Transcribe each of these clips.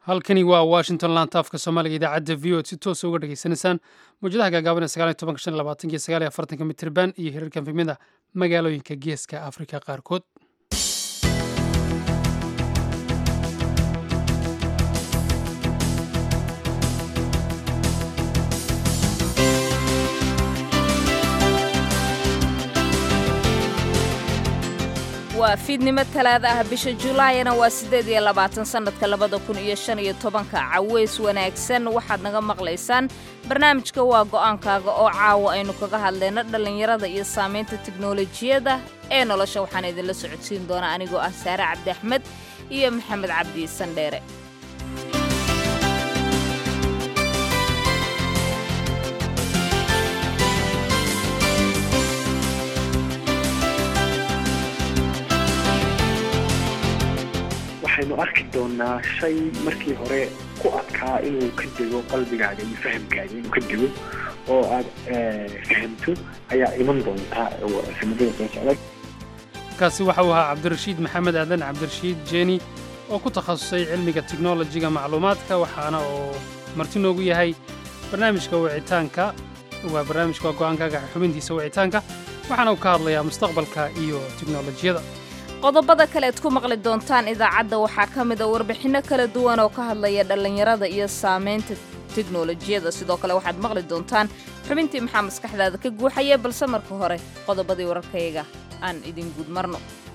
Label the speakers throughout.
Speaker 1: halkani waa washington lantaafka soomaaliga idaacadda v o d si toosa uga dhegaysanaysaan mawjadaha gaagaaban ee sagaal iyo tobanka shan iyo labaatanka iyo sagaal iyo afartanka mitirban iyo hirarkan fimida magaalooyinka geeska afrika qaarkood
Speaker 2: waa fiidnimo talaada ah bisha julaayana waa siddeed iyo labaatan sannadka labada kun iyo shan iyo tobanka caweys wanaagsan waxaad naga maqlaysaan barnaamijka waa go'aankaaga oo caawa aynu kaga hadlayno dhallinyarada iyo saamaynta tiknolojiyadda ee nolosha waxaan idinla socodsiin doonaa anigoo ah saare cabdi axmed iyo maxamed cabdi sandheere
Speaker 3: waxaynu arki doonaa shay markii hore ku adkaa inuu ka dego qalbigaaga iyo fahamkaaga inuu ka dego oo aad fahamto ayaa iman doontaa sanadada soo socda
Speaker 1: kaasi waxa uu ahaa cabdirashiid maxamed aadan cabdirashiid jeeni oo ku takhasusay cilmiga tiknolojiga macluumaadka waxaana oo marti noogu yahay barnaamijka wicitaanka waa barnaamijka waa go'aankaaga xubintiisa wicitaanka waxaana uu ka hadlayaa mustaqbalka iyo tiknolojiyada
Speaker 2: qodobada kale ad ku maqli doontaan idaacadda waxaa ka mid a warbixinno kala duwan oo ka hadlaya dhallinyarada iyo saamaynta tiknolojiyada sidoo kale waxaad maqli doontaan xubintii maxaa maskaxdaada ka guuxaya balse marka hore qodobadii wararkayga aan idin guud marno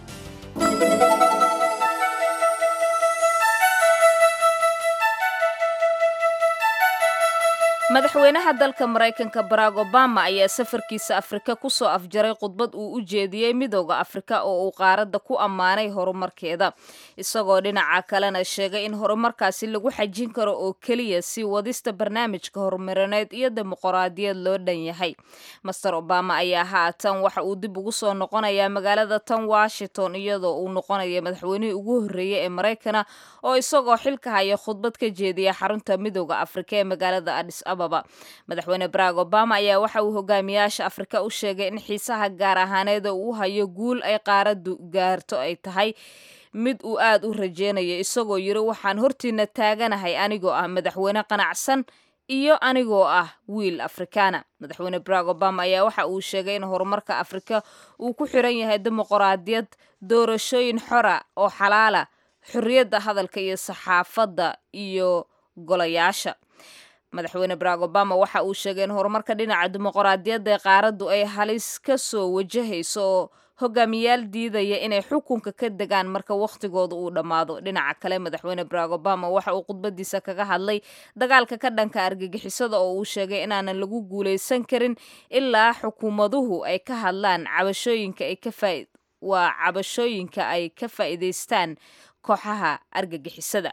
Speaker 2: madaxweynaha dalka maraykanka barack obama ayaa safarkiisa afrika ku soo afjaray khudbad uu u jeediyey midooda afrika oo uu qaaradda ku ammaanay horumarkeeda isagoo dhinaca kalena sheegay in horumarkaasi lagu xajin karo oo keliya si wadista barnaamijka horumarineed iyo dimuqraadiyad loo dhan yahay master obama ayaa haatan waxa uu dib ugu soo noqonayaa magaalada tan washington iyadoo uu noqonaya madaxweynihii ugu horreeyey ee maraykana oo isagoo xilka haya khudbad ka jeediya xarunta midooda afrika ee magaalada adis madaxweyne barack obama ayaa waxa uu hogaamiyaasha afrika u sheegay in xiisaha gaar ahaaneeda uu hayo guul ay qaaraddu gaarto ay tahay mid uu aad u rajeynayo isagoo yiri waxaan hortiina taaganahay anigoo ah madaxweyne qanacsan iyo anigoo ah wiil afrikaana madaxweyne barack obama ayaa waxa uu sheegay in horumarka afrika uu ku xiran yahay dimuqraadiyad doorashooyin xora oo xalaala xorriyadda hadalka iyo saxaafadda iyo golayaasha madaxweyne barack obama waxa uu sheegay in horumarka dhinaca dimuqraadiyadda ee qaaraddu ay halis ka soo wajahayso oo hogaamiyaal diidaya inay xukunka ka degaan marka wakhtigooda uu dhammaado dhinaca kale madaxweyne barack obama waxa uu khudbadiisa kaga hadlay dagaalka ka dhanka argagixisada oo uu sheegay inaanan lagu guulaysan karin ilaa xukuumaduhu ay ka hadlaan cabashooyinka ay ka faa waa cabashooyinka ay ka faa'iidaystaan kooxaha argagixisada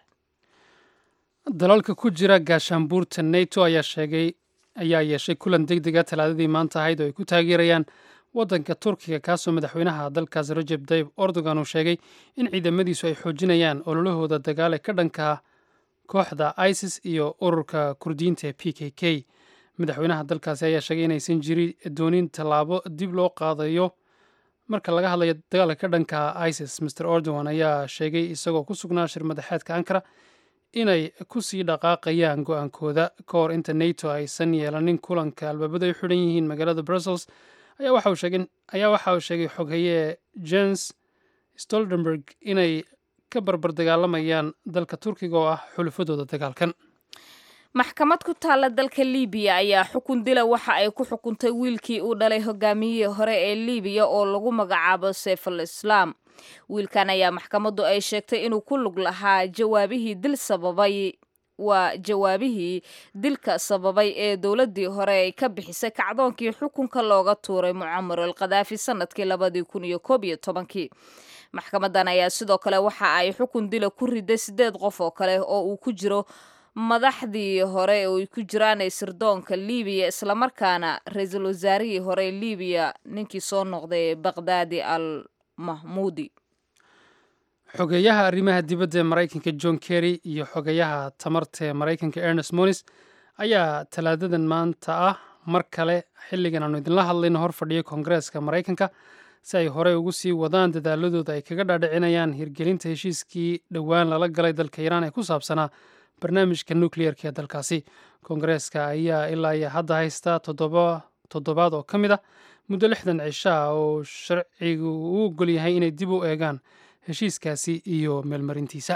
Speaker 1: dalalka ku jira gaashaanbuurta neto ayaa sheegay ayaa yeeshay kulan deg dega talaadadii maanta ahayd oo ay ku taageerayaan waddanka turkiga kaasoo madaxweynaha dalkaas rajeb tayib erdogan uu sheegay in ciidamadiisu ay xoojinayaan ololahooda dagaal ee ka dhanka kooxda isis iyo ururka kurdiyiinta ee p k k madaxweynaha dalkaasi ayaa sheegay inaysan jiri doonin tallaabo dib loo qaadayo marka laga hadlayo dagaalka ka dhanka isis master erdogan ayaa sheegay isagoo ku sugnaa shir madaxeedka ankara inay ku sii dhaqaaqayaan go-aankooda ka hor inta nato aysan yeelanin kulanka albaabadu ay xidhan yihiin magaalada brussels ayaa waxa uu sheegay xoghaye jens stoltenberg inay ka barbar dagaalamayaan dalka turkiga oo ah xulufadooda dagaalkan
Speaker 2: maxkamad ku taalla dalka libiya ayaa xukun dila waxa ay ku xukuntay wiilkii uu dhalay hogaamiyihii hore ee libiya oo lagu magacaabo seyful islaam wiilkan ayaa maxkamaddu ay sheegtay inuu ku lug lahaa jawaabihii dil sababay waa jawaabihii dilka sababay ee dowladdii hore ay ka bixisay kacdoonkii xukunka looga tuuray mucamar al khadaafi sanadkii labadii kun iyo koob iyo tobankii maxkamadan ayaa sidoo kale waxa ay xukun dila ku riday siddeed qof oo kale oo uu ku jiro madaxdii hore oo ay ku jiraan ee sirdoonka libiya islamarkaana ra-iisul wasaarihii hore ee libiya ninkii soo noqday baqdaadi al mahmuudi
Speaker 1: xogeeyaha arrimaha dibadda ee maraykanka john kerry iyo xogeeyaha tamarta ee maraykanka ernest monis ayaa talaadadan maanta ah mar kale xilligan aanu idinla hadlayno hor fadhiyo koongareeska maraykanka si ay horey ugu sii wadaan dadaaladooda ay kaga dhaadhicinayaan hirgelinta heshiiskii dhowaan lala galay dalka iiraan ee ku saabsanaa barnaamijka nukliyeerka ee dalkaasi koongareeska ayaa ilaa iyo hadda haysta toddobaad oo ka mid ah muddo lixdan cisho ah oo sharcigu uu ogol yahay inay dib u eegaan heshiiskaasi iyo meelmarintiisa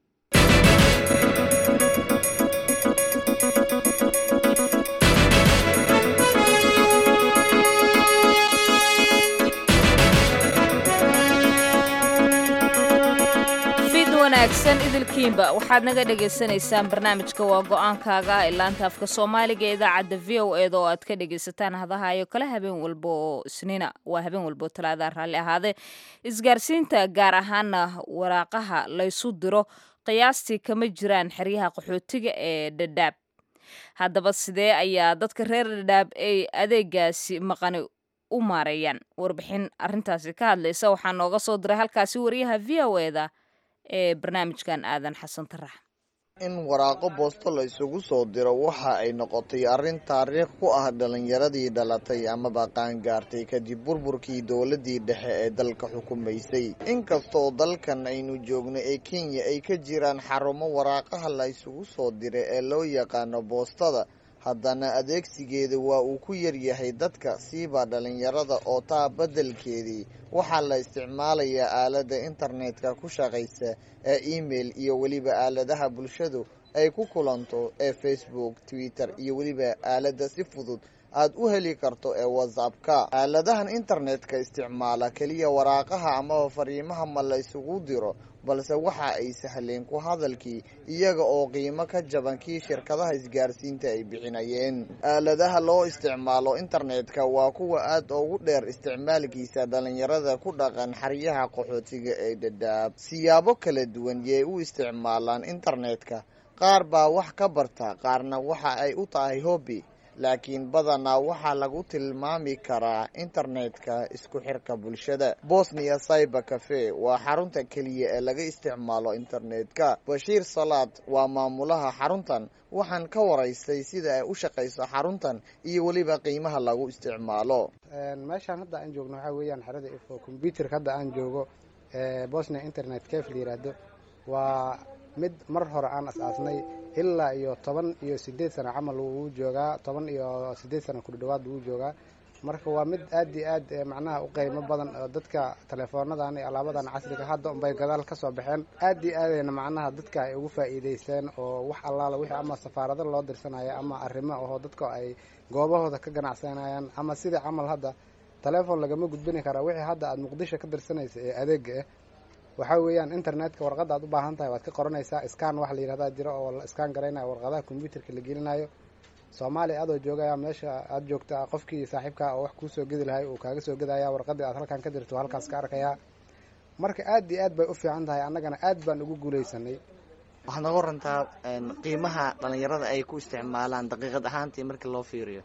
Speaker 2: wanaagsan idilkiinba waxaad naga dhagaysanaysaan barnaamijka waa go-aankaaga ee laanta afka soomaaliga ee idaacadda v o eeda oo aad ka dhagaysataan hadahayo kale habeen walba oo isniina waa habeen walba oo talaada raalli ahaadee isgaarsiinta gaar ahaana waraaqaha laysu diro qiyaastii kama jiraan xeryaha qaxootiga ee dhadhaab haddaba sidee ayaa dadka reer dhadhaab ay adeegaasi maqani u maareeyaan warbixin arintaasi ka hadlaysa waxaa nooga soo diray halkaasi wariyaha v o eda ee barnaamijkan aadan xasan tarax
Speaker 4: in waraaqo boosto la isugu soo diro waxa ay noqotay arrin taariikh ku ah dhalinyaradii dhalatay amaba qaangaartay kadib burburkii dowladii dhexe ee dalka xukumaysay inkastoo dalkan aynu joogno ee kenya ay ka jiraan xarumo waraaqaha la isugu soo diray ee loo yaqaano boostada haddana adeegsigeeda waa uu ku yaryahay dadka siiba dhalinyarada oo taa beddelkeedii waxaa la isticmaalayaa aaladda internetka ku shaqaysa ee email iyo weliba aaladaha bulshadu ay ku kulanto ee facebook twitter iyo weliba aaladda si fudud aad u heli karto ee whatsappka aaladahan internetka isticmaala keliya waraaqaha amaba fariimaha ma la isugu diro balse waxa ay sahleen ku hadalkii iyaga oo qiimo ka jaban kii shirkadaha isgaarsiinta ay bixinayeen aaladaha loo isticmaalo internetka waa kuwa aad ugu dheer isticmaalkiisa dhalinyarada ku dhaqan xeryaha qaxootiga ee dhadhaab siyaabo kala duwan yay u isticmaalaan internetka qaar baa wax ka barta qaarna waxa ay u tahay hobby laakiin badanaa waxaa lagu tilmaami karaa internetka isku xirka bulshada bosnia cyber cafe waa xarunta keliya ee laga isticmaalo internetka bashiir salaad waa maamulaha xaruntan waxaan ka waraystay sida ay u shaqayso xaruntan iyo weliba qiimaha lagu isticmaalo
Speaker 5: meeshaan hadda aan joogno waxaa weeyaan xerada ifo combyuterka hadda aan joogo bosnia internet cafe la yiraahdo waa mid mar hore aan as-aasnay ilaa iyo toban iyo sideed sano camal wuu joogaa toban iyo sideed sano kudhawaad wuu joogaa marka waa mid aad iyo aad macnaha u qiimo badan oo dadka teleefoonadan iyo alaabadan casriga hadda unbay gadaal ka soo baxeen aad iyo aadayna macnaha dadka ay ugu faa'iideysteen oo wax allaala wixii ama safaarado loo dirsanaya ama arrimo ahoo dadka ay goobahooda ka ganacsanayaan ama sidai camal hadda teleefon lagama gudbini karaa wixii hadda aada muqdisho ka dirsanaysa ee adeega ah waxaa weeyaan internetka warqadda aad u baahan tahay waad ka qoranaysaa scan wax la yihahdaa jiro oo la scan garaynayo warqadaha combyuterka la gelinayo soomaaliya adoo joogaya meesha aada joogta qofkii saaxiibkaa oo wax kuusoo gedi lahay uu kaaga soo gedaya warqadii aad halkan ka dirto halkaas ka arkayaa marka aad iyo aad bay u fiican tahay annagana aad baan ugu guuleysanay
Speaker 4: waxaad noga warantaa qiimaha dhalinyarada ay ku isticmaalaan daqiiqad ahaantii markii loo fiiriyo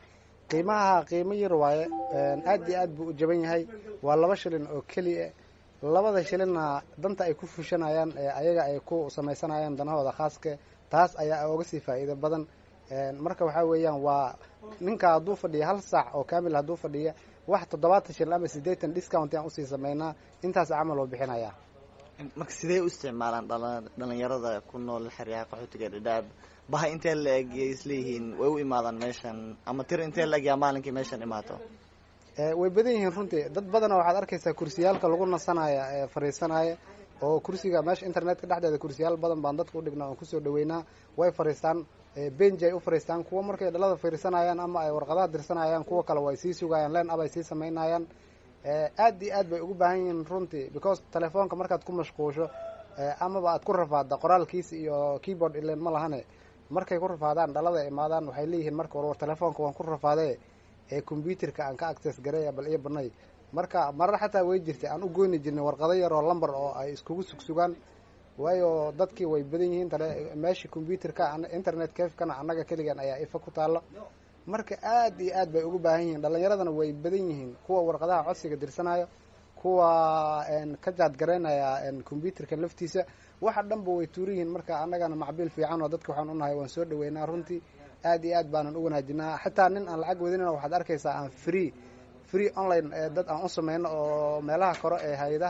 Speaker 5: qiimaha qiimo yar waaye aad iyo aad buu u jaban yahay waa laba shilin oo keliya labada shilinna danta ay ku fushanayaan ayaga ay ku samaysanayaan danahooda khaaska taas ayaa oga sii faa'iido badan marka waxaa weeyaan waa ninka hadduu fadhiya hal saac oo kamil hadduu fadhiya wax toddobaatan shilin ama siddeetan discount aan usii sameynaa intaas camal oo bixinayaa
Speaker 4: marka sidee u isticmaalaan dhalinyarada ku nool xeryaha qaxootiga dhadhaab baha intee la eg yay isleeyihiin way u imaadaan meeshan ama tir intee la egyaa maalinkii meeshan imaato
Speaker 5: way badan yihiin runtii dad badana waxaad arkaysaa kursiyaalka lagu nasanaya ee fariisanaya oo kursiga meesha internetka dhexdeeda kursiyaal badan baan dadka udhignaa oon kusoo dhaweynaa way fariistaan benji ay u fariistaan kuwa markay dhalada fariisanayaan ama ay warqadaha dirsanayaan kuwa kale way sii sugayaan len ab ay sii samaynayaan aad iyo aad bay ugu baahan yihiin runtii because telefoonka markaad ku mashquusho amaba aad ku rafaadda qoraalkiisa iyo keyboard ilen ma lahane markay ku rafaadaan dhalada imaadaan waxay leeyihiin marka war war telefoonka waan ku rafaade ee combyuterka aan ka access gareeya bal iyo banay marka marar xataa way jirtay aan u goyni jirnay warqado yar oo lamber oo ay iskugu sugsugaan waayo dadkii way badan yihiin tale meeshii combyuterka internet cafekana annaga keligan ayaa ifa ku taalo marka aad iyo aad bay ugu baahan yihiin dhalinyaradana way badan yihiin kuwa warqadaha codsiga dirsanayo kuwa ka jaad garaynaya combyuterka laftiisa waxa dhanba way tuuran yihiin marka annagana macbiil fiican oo dadka waxaan unahay waan soo dhaweynaa runtii aad iyo aad baanan u wanaajinaa xataa nin aan lacag wadinina waxaad arkaysaa aan free free online dad aan u sameyno oo meelaha kore ee hay-adaha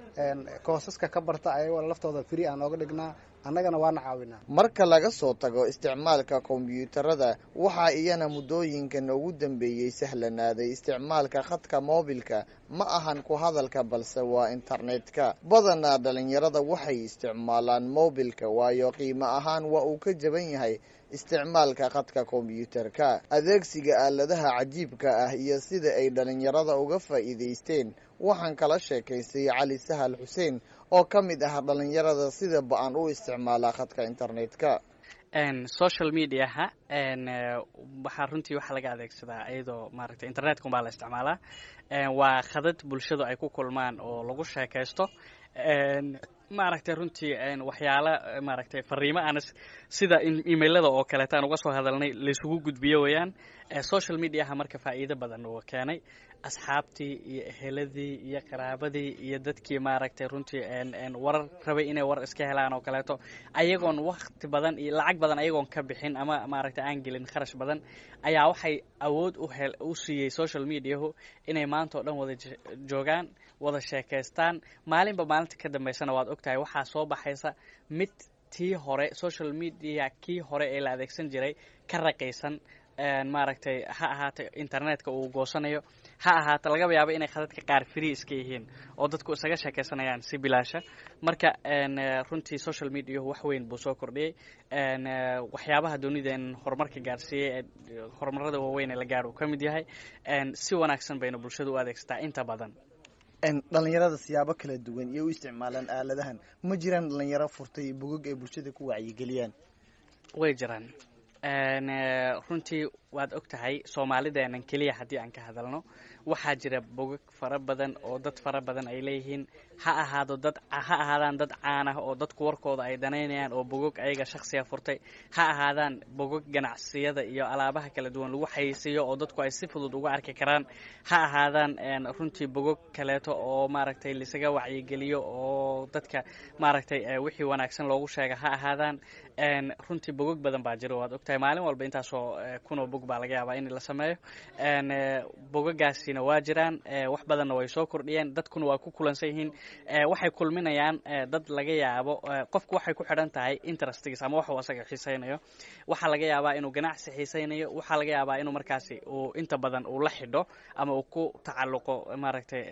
Speaker 5: koosaska ka barta ayagoo laftooda free aan ooga dhignaa annagana waana caawinaa
Speaker 4: marka laga soo tago isticmaalka kombiyuutarada waxaa iyana muddooyinkan ugu dambeeyey sahlanaaday isticmaalka khadka moobilka ma ahan ku hadalka balse waa internetka badanaa dhalinyarada waxay isticmaalaan moobilka waayo qiimo ahaan waa uu ka jaban yahay isticmaalka khadka kombiyuutarka adeegsiga aaladaha cajiibka ah iyo sida ay dhalinyarada uga faa'iidaysteen waxaan kala sheekaystay cali sahal xuseen oo ka mid ah dhalinyarada sida ba-an u isticmaala khadka internetka
Speaker 6: social mediaha waxaa runtii waxaa laga adeegsadaa iyadoo maaragtay internetka unbaa la isticmaalaa waa khadad bulshadu ay ku kulmaan oo lagu sheekaysto maaragtay runtii waxyaala maaragtay fariimo aan sida emailada oo kaleeta aan uga soo hadalnay laysugu gudbiyo weeyaan social mediaha marka faa'iido badan uu keenay asxaabtii iyo eheladii iyo qaraabadii iyo dadkii maaragtay runtii warar rabay inay war iska helaan oo kaleeto ayagoon wakti badan iyo lacag badan ayagoon ka bixin ama maaragtay aan gelin kharash badan ayaa waxay awood u hel u siiyey social mediahu inay maanta oo dhan wada joogaan wada sheekaystaan maalinba maalinta ka dambaysana waad ogtahay waxaa soo baxaysa mid tii hore social media kii hore ee la adeegsan jiray ka raqaysan maaragtay ha ahaata internetka uu goosanayo ha ahaata lagaba yaabo inay khadadka qaar free iska yihiin oo dadku isaga sheekaysanayaan si bilaasha marka runtii social mediahu wax weyn buu soo kordhiyey waxyaabaha doonideen horumarka gaarsiiyey ee horumarada waaweyn ee la gaar uu ka mid yahay si wanaagsan bayna bulshada u adeegsataa inta badan
Speaker 4: dhalinyarada siyaabo kala duwan iyo u isticmaalaan aaladahan ma jiraan dhalinyaro furtay bogog ay bulshada ku wacyigeliyaan
Speaker 6: way jiraan runtii waad og tahay soomaalideenan keliya haddii aan ka hadalno waxaa jira bogog fara badan oo dad fara badan ay leeyihiin ha ahaado dad ha ahaadaan dad caan ah oo dadku warkooda ay danaynayaan oo bogog ayaga shaksiga furtay ha ahaadaan bogog ganacsiyada iyo alaabaha kala duwan lagu xayeysiiyo oo dadku ay si fudud uga arki karaan ha ahaadaan runtii bogog kaleeto oo maaragtay laisaga wacyigeliyo oo dadka maaragtay wixii wanaagsan loogu sheega ha ahaadaan runtii bogog badan baa jira waad ogtahay maalin walba intaasoo kunoo bog baa laga yaabaa in la sameeyo bogagaasina waa jiraan wax badanna way soo kordhiyeen dadkuna waa ku kulansan yihiin waxay kulminayaan dad laga yaabo qofku waxay ku xidhan tahay interestigiis ama waxuu asaga xiisaynayo waxaa laga yaabaa inuu ganacsi xiisaynayo waxaa laga yaabaa inuu markaasi uu inta badan uu la xidho ama uu ku tacalluqo maaragtay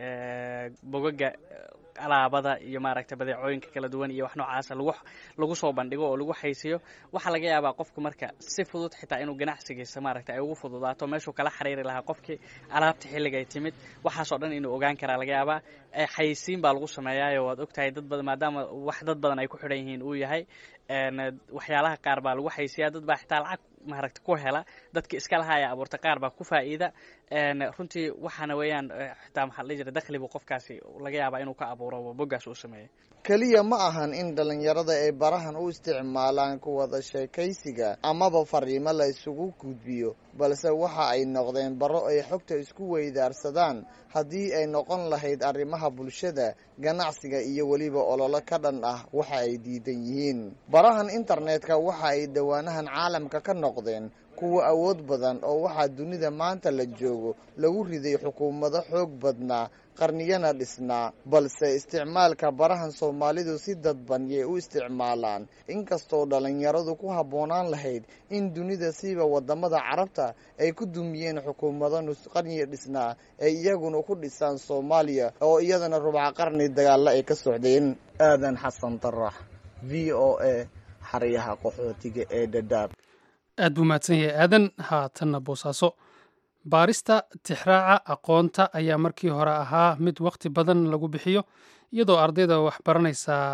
Speaker 6: bogaga alaabada iyo maaragtay badeecooyinka kala duwan iyo wax noocaasa lagu lagu soo bandhigo oo lagu xaysiyo waxaa laga yaabaa qofku marka si fudud xitaa inuu ganacsigiisa maaragtay ay ugu fududaato meeshuu kala xiriiri lahaa qofkii alaabta xilliga ay timid waxaasoo dhan inuu ogaan karaa laga yaabaa xayisiin baa lagu sameeyaayo waad ogtahay dad badan maadaama wax dad badan ay ku xidhan yihiin uu yahay waxyaalaha qaar baa lagu xaysiyaa dad baa xitaa lacag maaragta ku hela dadka iska lahaa ee abuurta qaar baa ku faa'iida runtii waxaana weeyaan xitaa maxaa la dhihi jira dakhli buu qofkaasi laga yaabaa inuu ka abuuro boggaas uu sameeyey
Speaker 4: keliya ma ahan in dhalinyarada ay barahan u isticmaalaan ku wada sheekaysiga amaba fariimo la isugu gudbiyo balse waxa ay noqdeen baro ay xogta isku weydaarsadaan haddii ay noqon lahayd arrimaha bulshada ganacsiga iyo weliba ololo ka dhan ah waxa ay diidan yihiin barahan internetka waxa ay dhowaanahan caalamka ka noqdeen kuwa awood badan oo waxaa dunida maanta la joogo lagu riday xukuumado xoog badnaa qarniyana dhisnaa balse isticmaalka barahan soomaalidu si dadban yay u isticmaalaan inkastoo dhalinyaradu ku habboonaan lahayd in dunida siiba wadamada carabta ay ku dumiyeen xukuumado nusqarniya dhisnaa ay iyaguna ku dhisaan soomaaliya oo iyadana rubca qarni dagaalla ay ka socdeen aadan xasan darax v o a xaryaha qaxootiga ee dhadhaab
Speaker 1: aad buu mahadsan yahay aadan haatanna boosaaso baarista tixraaca aqoonta ayaa markii hore ahaa mid wakhti badan lagu bixiyo iyadoo ardayda wax baranaysaa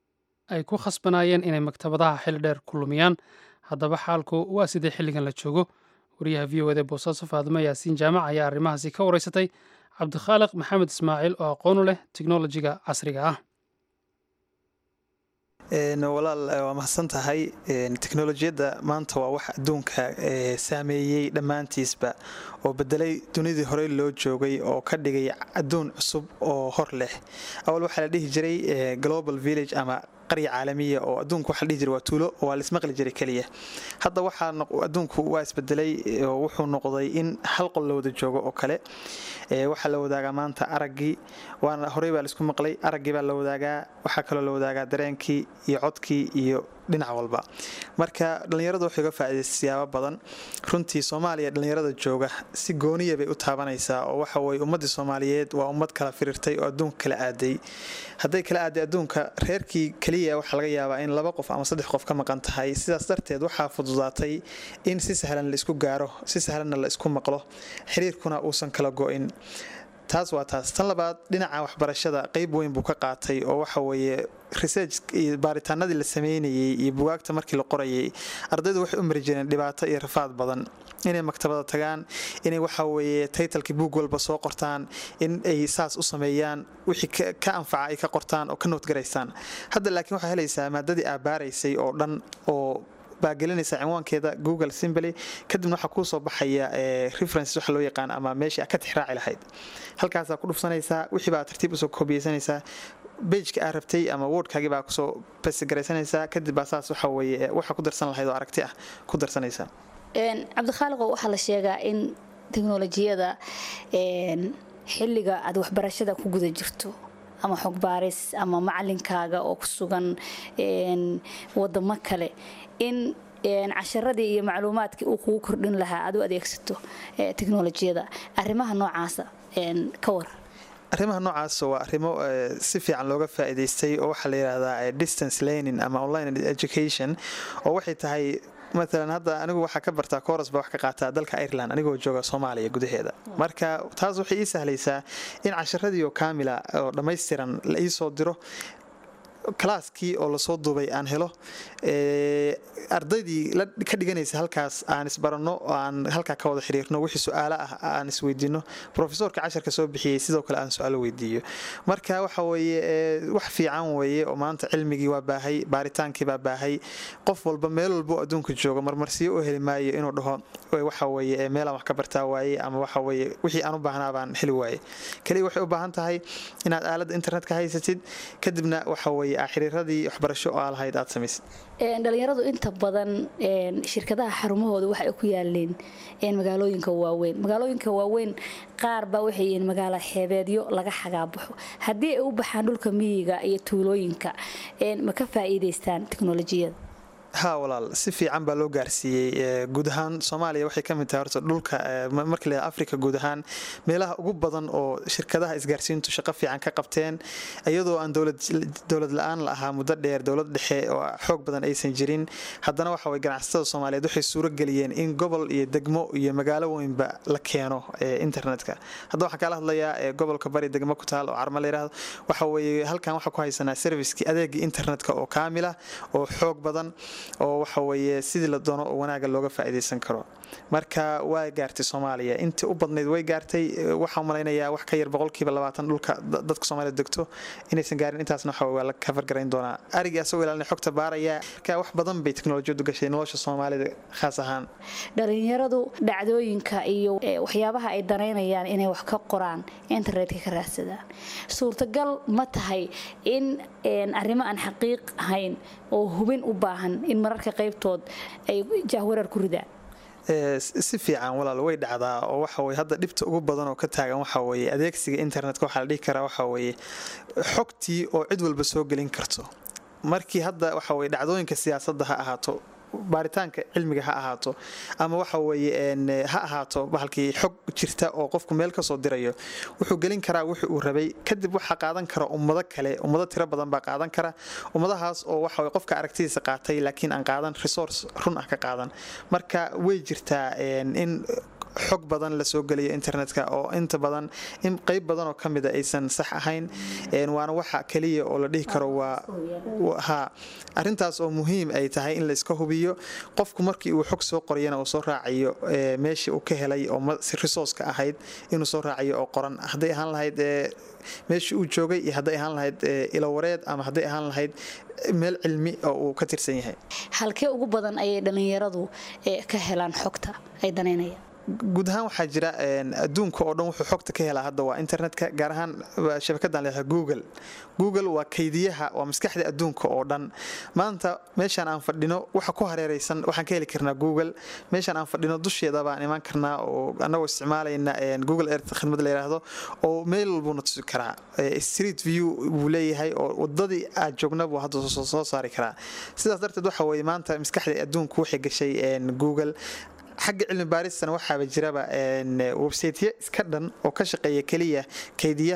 Speaker 1: ay ku khasbanaayeen inay maktabadaha xili dheer ku lumiyaan haddaba xaalku waa sidee xilligan la joogo wariyaha v o ed ee boosaaso faadimo yaasiin jaamac ayaa arrimahaasi ka wareysatay cabdikhaaliq maxamed ismaaciil oo aqoonu leh teknolojiga casriga ah
Speaker 7: walaal waa mahadsan tahay teknolojiyadda maanta waa wax adduunka saameeyey dhammaantiisba oo bedelay dunidii horey loo joogay oo ka dhigay adduun cusub oo hor leh awal waxaa la dhihi jiray global village ama qarya caalamiya oo adduunku waxa la dhihi jiray waa tuulo oo waa laismaqli jiray keliya hadda waxaa adduunku waa isbedelay oo wuxuu noqday in hal qol la wada joogo oo kale waxaa la wadaagaa maanta araggii waana horey baa laisku maqlay araggii baa la wadaagaa waxaa kaloo la wadaagaa dareenkii iyo codkii iyo dhinac walba marka dhallinyaradu waxay uga faa'iidaysta siyaabo badan runtii soomaaliya dhallinyarada jooga si gooniya bay u taabanaysaa oo waxa weye ummaddii soomaaliyeed waa ummad kala firirtay oo adduunka kala aaday hadday kala aaday adduunka reerkii keliya waxaa laga yaabaa in laba qof ama saddex qof ka maqan tahay sidaas darteed waxaa fududaatay in si sahlan la isku gaaro si sahlanna la isku maqlo xiriirkuna uusan kala go-in taas waa taas tan labaad dhinaca waxbarashada qeyb weyn buu ka qaatay oo waxa weeye research iyo baaritaanadii la sameynayay iyo bugaagta markii la qorayay ardaydu waxay u mari jireen dhibaato iyo rafaad badan inay maktabada tagaan inay waxa weeye taytalkii buug walba soo qortaan in ay saas u sameeyaan wixii ka anfaca ay ka qortaan oo ka noodgaraystaan hadda laakiin waxaa helaysaa maadadii aabaaraysay oo dhan oo baa gelinaysa cinwaankeeda google simbly kadibna waxaa kuu soo baxaya references waxa loo yaqaan ama meeshii aad ka tixraaci lahayd halkaasaa ku dhufsanaysaa wixii baa tartiib usoo koobiyeysanaysaa bejka aa rabtay ama wordkaagii baa kusoo basigaraysanaysaa kadib baa saas waxa weeye waxa ku darsan lahayd oo aragti ah ku darsanaysaa
Speaker 8: cabdikhaaliqo waxaa la sheegaa in teknolojiyada xilliga aad waxbarashada ku guda jirto ama xogbaaris ama macalinkaaga oo ku sugan wadamo kale in casharadii iyo macluumaadkii uu kugu kordhin lahaa aad u adeegsato teknolojiyada arrimaha noocaasa ka war
Speaker 7: arrimaha noocaas waa arrimo si fiican looga faa'iidaystay oo waxaa la yidhaahdaa distance learning ama online education oo waxay tahay maalan hadda anigu waxaa ka bartaa koros baa wax ka qaataa dalka ireland anigoo jooga soomaaliya gudaheeda marka taas waxay ii sahlaysaa in casharadii oo kaamila oo dhammaystiran la ii soo diro kalaaskii oo lasoo duubay aan helo ardaydii ka dhiganaysa halkaas aan isbaranno oo aan halkaa ka wada xiriirno wixii su-aalo ah aan isweydiino profesorka casharka soo bixiyey sidoo kale aan su-aalo weydiiyo marka waxa weeye wax fiican weeye oo maanta cilmigii waa baahay baaritaankii baa baahay qof walba meel walbo adduunka jooga marmarsiyo u heli maayo inuu dhaho waxa weeye meelaan wax ka bartaa waaye ama waxa weeye wixii aan u baahnaa baan heli waaye kaliya waxay u baahan tahay inaad aaladda internetka haysatid kadibna waxa weeye xiriiradii waxbarasho oo aa lahayd aad samaysid
Speaker 8: dhalinyaradu inta badan shirkadaha xarumahooda waxa ay ku yaaleen magaalooyinka waaweyn magaalooyinka waaweyn qaar baa waxay yihiin magaalo xeebeedyo laga xagaabaxo haddii ay u baxaan dhulka miyiga iyo tuulooyinka ma ka faa'iidaystaan teknolojiyada
Speaker 7: ha walaal si fiican baa loo gaarsiiyey guud ahaan soomaaliya waxay ka mid tahay horta dhulka marka la africa guud ahaan meelaha ugu badan oo shirkadaha isgaarsiintu shaqo fiican ka qabteen iyadoo aan dowlad la-aan la ahaa muddo dheer dowlad dhexe oo xoog badan aysan jirin haddana waxa way ganacsatada soomaaliyeed waxay suuro geliyeen in gobol iyo degmo iyo magaalo weynba la keeno internetka hadda waxaan kaala hadlayaa gobolka bari degmo ku taal oo carma la yidhaahdo waxa weeye halkan waxaa ku haysanaa servicekii adeegii internetka oo kaamila oo xoog badan oo waxa weeye sidii la doono oo wanaaga looga faa'iidaysan karo marka waa gaartay soomaaliya intii u badnayd way gaartay waxaan malaynayaa wax ka yar boqolkiiba labaatan dhulka dadka soomaalida degto inaysan gaarin intaasna waxa waa la kafar garayn doonaa arigii asagoo ilaalina xogta baaraya marka wax badan bay teknolojiyadu gashay nolosha soomaalida khaas ahaan
Speaker 8: dhalinyaradu dhacdooyinka iyo waxyaabaha ay danaynayaan inay wax ka qoraan internetka ka raadsadaan suurtagal ma tahay in arrimo aan xaqiiq ahayn oo hubin u baahan in mararka qaybtood ay jahwareer ku ridaan
Speaker 7: si fiican walaal way dhacdaa oo waxa weye hadda dhibta ugu badan oo ka taagan waxa weeye adeegsiga internetka waxaa la dhihi karaa waxa weeye xogtii oo cid walba soo gelin karto markii hadda waxa weye dhacdooyinka siyaasadda ha ahaato baaritaanka cilmiga ha ahaato ama waxa weeye ha ahaato bahalkii xog jirta oo qofku meel kasoo dirayo wuxuu gelin karaa wixii uu rabay kadib waxaa qaadan kara ummado kale ummado tiro badan baa qaadan kara ummadahaas oo waxa qofka aragtidiisa qaatay laakiin aan qaadan resource run ah ka qaadan marka way jirtaa in xog badan lasoo geliyo internetka oo inta badan in qeyb badan oo kamida aysan sax ahayn waana waxa keliya oo la dhihi karo waa ha arintaas oo muhiim ay tahay in layska hubiyo qofku markii uu xog soo qoriyana uu soo raacayo meeshii uu ka helay oo resourceka ahayd inuu soo raacayo oo qoran hadday ahaan lahayd meeshii uu joogay iyo hadday ahaan lahayd ilawareed ama hadday ahaan lahayd meel cilmi oo uu ka tirsan yahay
Speaker 8: halkee ugu badan ayay dhallinyaradu ka helaan xogta ay danaynayaan
Speaker 7: guud ahaan waxaa jira adduunka oo dhan wuxuu xogta ka helaa hadda waa internetka gaar ahaan shabakadan leedahay google google waa kaydiyaha waa maskaxda adduunka oo dhan maanta meeshaan aan fadhino waxa ku hareeraysan waxaan ka heli karnaa google meeshaan aan fadhino dusheeda baan imaan karnaa oo annagoo isticmaalayna google earth khidmad la yidhaahdo oo meel walbuuna tusi karaa street view buu leeyahay oo wadadii aad joogna buu hadda soo saari karaa sidaas darteed waxa weeye maanta maskaxda adduunku waxay gashay google xagga cilmi baaristana waxaaba jiraba websaytyo iska dhan oo ka shaqeeya keliya kaydiya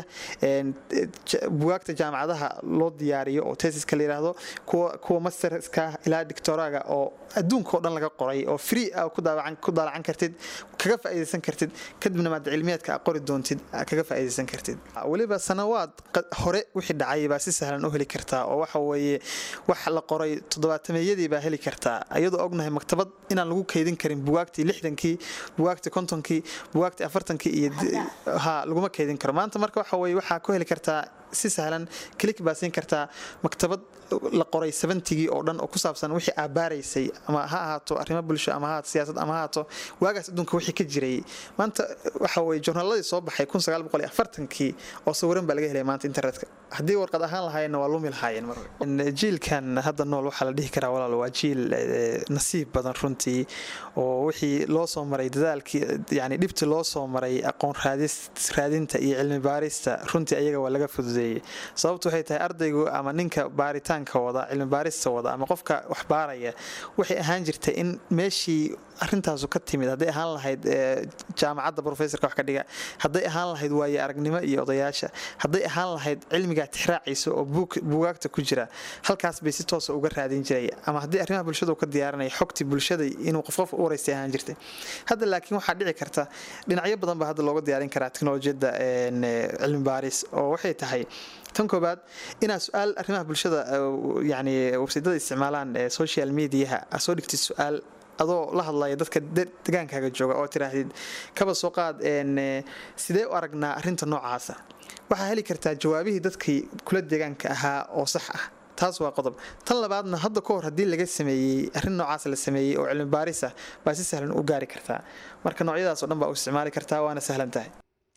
Speaker 7: bugaagta jaamacadaha loo diyaariyo oo tesiska la yidhaahdo kuwa masterska ilaa dictoraga oo adduunka oo dhan laga qoray oo free ah ku daalacan kartid kaga faa'iidaysan kartid kadibna maada cilmiyaadka a qori doontid kaga faa'iidaysan kartid weliba sanawaad hore wixii dhacay baa si sahlan u heli kartaa oo waxa weeye wax la qoray toddobaatameeyadii baa heli kartaa iyadoo ognahay maktabad inaan lagu kaydin karin bugaagtii lixdankii bugaagtii kontonkii bugaagtii afartankii iyo ha laguma kaydin karo maanta marka waxa weye waxaa ku heli kartaa si sahlan klik baa siin kartaa maktabad la qoray sabantigii oo dhan oo ku saabsan wixii aabaaraysay ama ha ahaato arrimo bulsho ama ha ahaato siyaasad ama ha ahaato waagaas adduunka wixii ka jiray maanta waxa weye joornaaladii soo baxay kun sagaal boqol iyo afartankii oo sawiran baa laga helaya maanta internetka haddii warqad ahaan lahaayeenna waa lumi lahaayeen mar jiilkan hadda nool waxaa la dhihi karaa walaal waa jiil nasiib badan runtii oo wixii loo soo maray dadaalkii yani dhibti loo soo maray aqoon raadinta iyo cilmi baarista runtii ayaga waa laga fududeeyey sababtu waxay tahay ardaygu ama ninka baaritaanka wada cilmi baarista wada ama qofka wax baaraya waxay ahaan jirtay in meeshii arintaasu ka timid hadday ahaan lahayd jaamacadda professorka wax ka dhiga hadday ahaan lahayd waaye aragnimo iyo odayaasha hadday ahaan lahayd cilmigaa tixraaciisa oo buugaagta ku jira halkaas bay si toosa uga raadin jiray ama haddii arrimaha bulshada ka diyaaranaya xogtii bulshada inuu qof qof u waraystay ahaan jirtay hadda laakiin waxaa dhici karta dhinacyo badan baa hadda looga diyaarin karaa teknolojiyadda cilmi baaris oo waxay tahay tan koobaad inaad su-aal arrimaha bulshada yani websaydyada isticmaalaan social mediaha aad soo dhigtid su-aal adoo la hadlaya dadka degaankaaga jooga oo tiraahdid kaba soo qaad sidee u aragnaa arinta noocaasa waxaa heli kartaa jawaabihii dadkii kula deegaanka ahaa oo sax ah taas waa qodob tan labaadna hadda ka hor haddii laga sameeyey arrin noocaas la sameeyey oo cilmi baaris ah baa si sahlan u gaari kartaa marka noocyadaas oo dhan baa u isticmaali kartaa waana sahlan tahay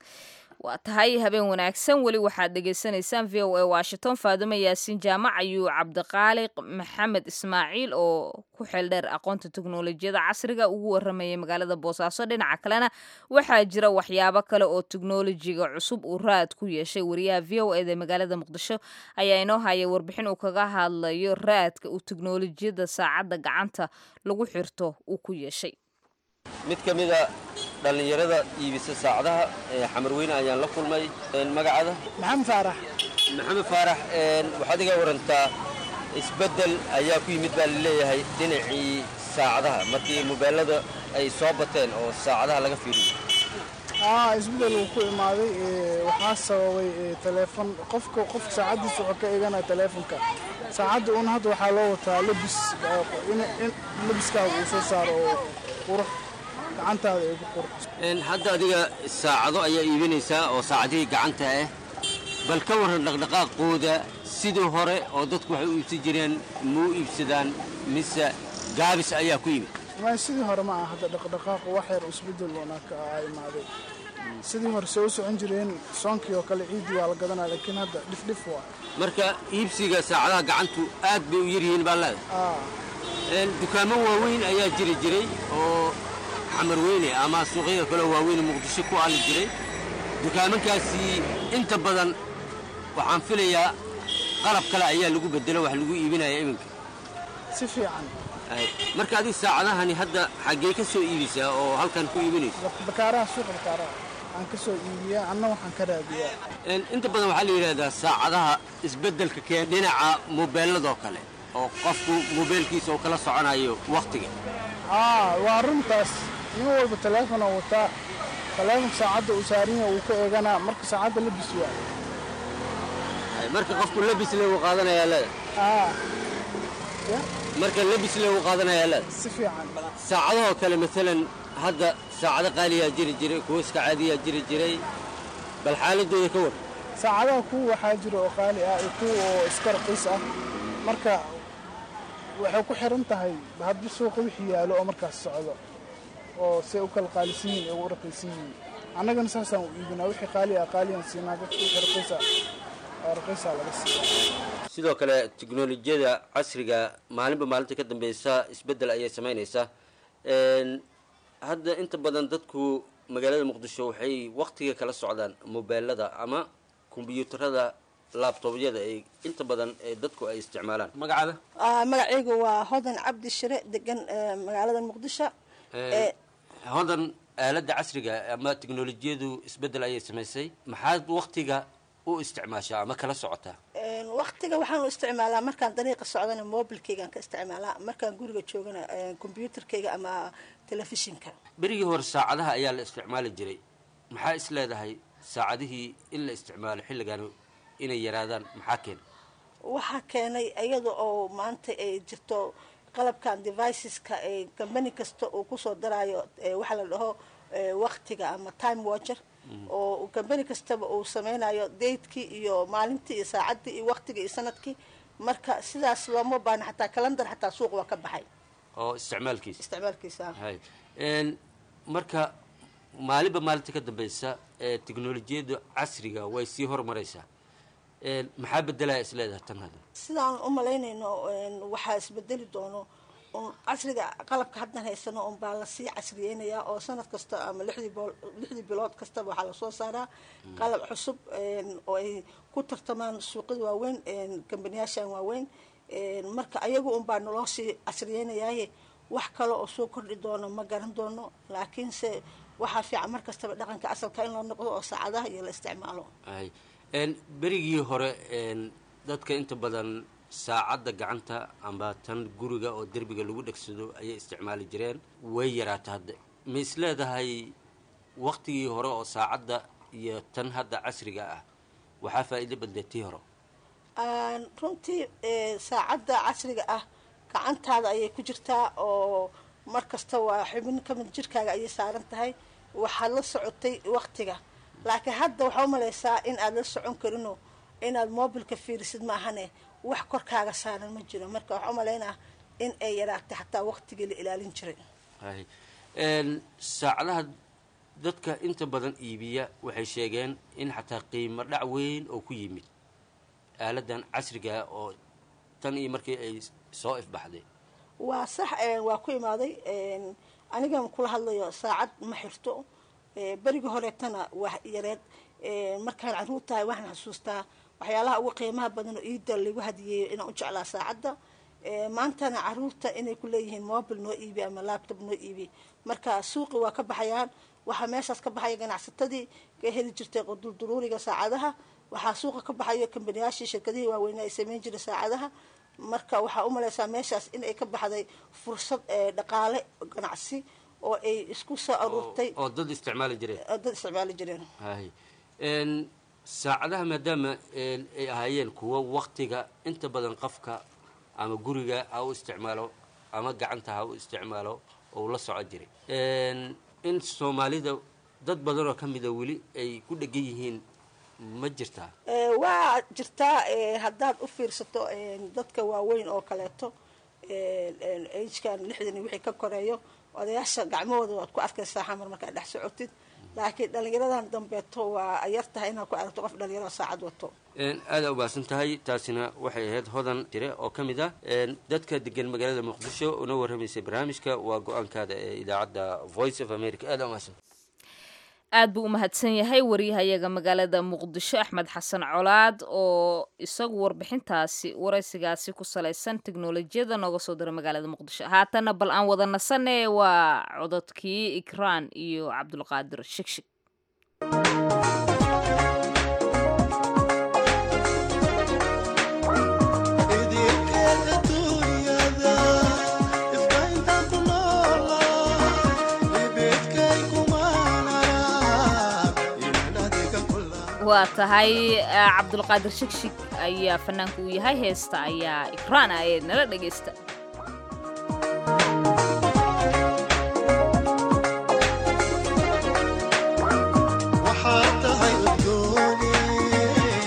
Speaker 2: waa tahay habeen wanaagsan weli waxaad dhegaysanaysaan v o a washington faadumo yaasiin jaamac ayuu cabdiqaaliq maxamed ismaaciil oo ku xeeldheer aqoonta teknolojiyada casriga ugu waramayay magaalada boosaaso dhinaca kalena waxaa jira waxyaabo kale oo teknolojiga cusub uu raad ku yeeshay wariyaha v o eda magaalada muqdisho ayaa inoo haya warbixin uu kaga hadlayo raadka uu teknolojiyada saacadda gacanta lagu xirto uu ku yeeshay
Speaker 9: mid ka mida dhallinyarada iibisa saacadaha xamarweyne ayaan la kulmay magacada
Speaker 10: maxamed faarax
Speaker 9: maxamed faarax waxaad iga warantaa isbeddel ayaa ku yimid baa laleeyahay dhinacii saacadaha markii mobeelada ay soo bateen oo saacadaha laga fiiriyo
Speaker 10: isbeddel uu ku imaaday waxaa sababay taleefon qofka qofka saacaddiisa wuxuu ka eeganaya taleefonka saacadda uun hadda waxaa loo wataa labis in labiskaaga uu soo saaro oo qurux gacantaada ay ku qurux
Speaker 9: hadda adiga saacado ayaa iibinaysaa oo saacadihii gacanta ah bal ka warran dhaqdhaqaaqooda sidii hore oo dadku waxay u iibsan jireen muu iibsadaan mise gaabis ayaa ku yimid
Speaker 10: ma sidii hore ma aha hadda dhaqdhaqaaqu wax yar isbeddel una ka imaaday sidii hore se u socon jireen soonkii oo kale ciiddii waa la gadanaya laakiin hadda dhifdhif waa
Speaker 9: marka iibsiga saacadaha gacantu aad bay u yaryihiin baa leeda dukaamo waaweyn ayaa jiri jiray oo xamarweyne ama suuqyada kaleo waaweyn muqdisho ku aali jiray dukaamankaasi inta badan waxaan filayaa qalab kale ayaa lagu bedelo wax lagu iibinaya iminka
Speaker 10: si fiican
Speaker 9: marka adig saacadahani hadda xaggee ka soo iibisaa oo halkan ku iibinayso
Speaker 10: bakaaraha suuqa bakaaraha aan ka soo iibiyaa anna waxaan ka raadiyaa
Speaker 9: inta badan waxaa la yidhahdaa saacadaha isbeddelka keen dhinaca mobeelladoo kale oo qofku mobeelkiisa uu kala soconayo wakhtiga
Speaker 10: waa runtaas nin walba taleefonoo wataa taleefon saacadda uu saarinya uu ka eeganaa marka saacadda labis waa
Speaker 9: marka qofku labis le uu qaadanayaa leeda marka labis le uu qaadanayaa leeda
Speaker 10: si fiican
Speaker 9: saacadahoo kale maalan hadda saacado qaaliyaa jiri jiray kuwa iska caadiyaa jiri jiray bal xaaladooda ka war
Speaker 10: saacadaha kuwa waxaa jira oo qaali ah iyo kuwa oo iska raqiis ah marka waxay ku xiran tahay hadba suuqa wixii yaalo oo markaas socdo oo say u kala qaalisan yihin ugu raqiisan yihiin annagana saasaan u iibinaa wixii qaali ah qaaliyaan siinaa dadka wixii raqiisa oo raqiisa laga siiya
Speaker 9: sidoo kale teknolojiyada casriga maalinba maalinta ka dambeysa isbeddel ayay samaynaysaa hadda inta badan dadku magaalada muqdisho waxay waktiga kala socdaan mobeelada ama kombyuutarada laabtoobyada ay inta badan ee dadku ay isticmaalaan magacaada
Speaker 11: magacaygu waa hodan cabdi shire degan magaalada muqdisho
Speaker 9: hodan aaladda casriga ama teknolojiyadu isbeddel ayay samaysay maxaad waktiga u isticmaashaa ama kala socotaa
Speaker 11: waktiga waxaan u isticmaalaa markaan dariiqa socdana mobilkaygaan ka isticmaalaa markaan guriga joogana combyuutarkayga ama telefishinka
Speaker 9: berigii hore saacadaha ayaa la isticmaali jiray maxaa is leedahay saacadihii in la isticmaalo xilligan inay yaraadaan maxaa keena
Speaker 11: waxaa keenay iyada oo maanta ay jirto qalabkan deviceska ee company kasta uu kusoo daraayo waxaa la dhaho waktiga ama time watcher oo company kastaba uu sameynayo datekii iyo maalintii iyo saacaddii iyo waktigii iyo sanadkii marka sidaas looma baahna xataa calendar xataa suuq waa ka baxay
Speaker 9: oo isticmaalkiisa
Speaker 11: isticmaalkiisa
Speaker 9: hay marka maalinba maalinta ka dambeysa ee teknolojiyada casriga way sii horumaraysaa maxaa bedelaya is leedahay tan hadda
Speaker 11: sidaan u malaynayno waxaa isbedeli doono casriga qalabka haddan haysano un baa lasii casriyeynayaa oo sanad kasta ama lixdii bool lixdii bilood kastaba waxaa lasoo saaraa qalab cusub oo ay ku tartamaan suuqyada waaweyn kambaniyaashan waaweyn marka ayagu un baa naloo sii casriyeynayaaye wax kale oo soo kordhi doono ma garan doono laakiinse waxaa fiican mar kastaba dhaqanka asalka in loo noqdo oo saacadaha iyo la isticmaalo
Speaker 9: hay berigii hore dadka inta badan saacadda gacanta amba tan guriga oo derbiga lagu dhegsado ayay isticmaali jireen way yaraata hadda ma is leedahay waktigii hore oo saacadda iyo tan hadda casriga ah waxaa faa'iido badlay tii hore
Speaker 11: runtii saacadda casriga ah gacantaada ayay ku jirtaa oo mar kasta waa xubin kamid jirkaaga ayay saaran tahay waxaad la socotay waktiga laakiin hadda waxaa u malaysaa in aad la socon karinoo inaad mobilka fiirisid ma ahane wax korkaaga saaran ma jiro marka waxaa u malaynaa in ay yaraatay xataa waktigii la ilaalin jiray
Speaker 9: hay saacadaha dadka inta badan iibiya waxay sheegeen in xataa qiimo dhac weyn oo ku yimid aaladan casriga oo tan iyo markii ay soo ifbaxday
Speaker 11: waa sax waa ku imaaday anigan kula hadlayo saacad ma xirto berigii horeetana waa yareed markaan caruur tahay waxaan xasuustaa waxyaalaha ugu qiimaha badan oo iida lagu hadiyeeyo inaan u jeclaa saacadda maantana caruurta inay ku leeyihiin mobil noo iibi ama laptop noo iibi marka suuqi waa ka baxayaan waxaa meeshaas ka baxaya ganacsatadii ka heli jirtay qudulduruuriga saacadaha waxaa suuqa ka baxayo kambaniyaashii shirkadihii waaweynaa ay sameyn jiray saacadaha marka waxaa u malaysaa meeshaas in ay ka baxday fursad dhaqaale ganacsi oo ay isku soo aruurtay
Speaker 9: oo dad isticmaali jireen
Speaker 11: oo dad isticmaali jireen
Speaker 9: hay saacadaha maadaama ay ahaayeen kuwo waktiga inta badan qofka ama guriga ha u isticmaalo ama gacanta ha u isticmaalo oo la soco jiray in soomaalida dad badan oo ka mida weli ay ku dhegan yihiin ma jirtaa
Speaker 11: waa jirtaa haddaad u fiirsato dadka waaweyn oo kaleeto agekan lixdan wixii ka koreeyo odayaasha gacmahooda waad ku arkaysaa xamar markaad dhex socotid laakiin dhalinyaradan dambeeto waa yar tahay inaad ku aragto qof dhalinyaro saacad wato
Speaker 9: aada umahadsan tahay taasina waxay ahayd hodan jire oo ka mid ah dadka degan magaalada muqdisho una warramaysay barnaamijka waa go-aankaada ee idaacadda voice of america aada umahadsan
Speaker 2: aad buu u mahadsan yahay waryahayaga magaalada muqdisho axmed xasan colaad oo isagu warbixintaasi waraysigaasi ku salaysan teknolojiyada nooga soo dira magaalada muqdisho haatana bal aan wada nasane waa cododkii ikraan iyo cabdulqaadir shigshig waa tahay cabdulqaadir shigshig ayaa fanaanku uu yahay heesta ayaa ikraan ah ee nala dhegaysta
Speaker 12: waxaad tahay udgooni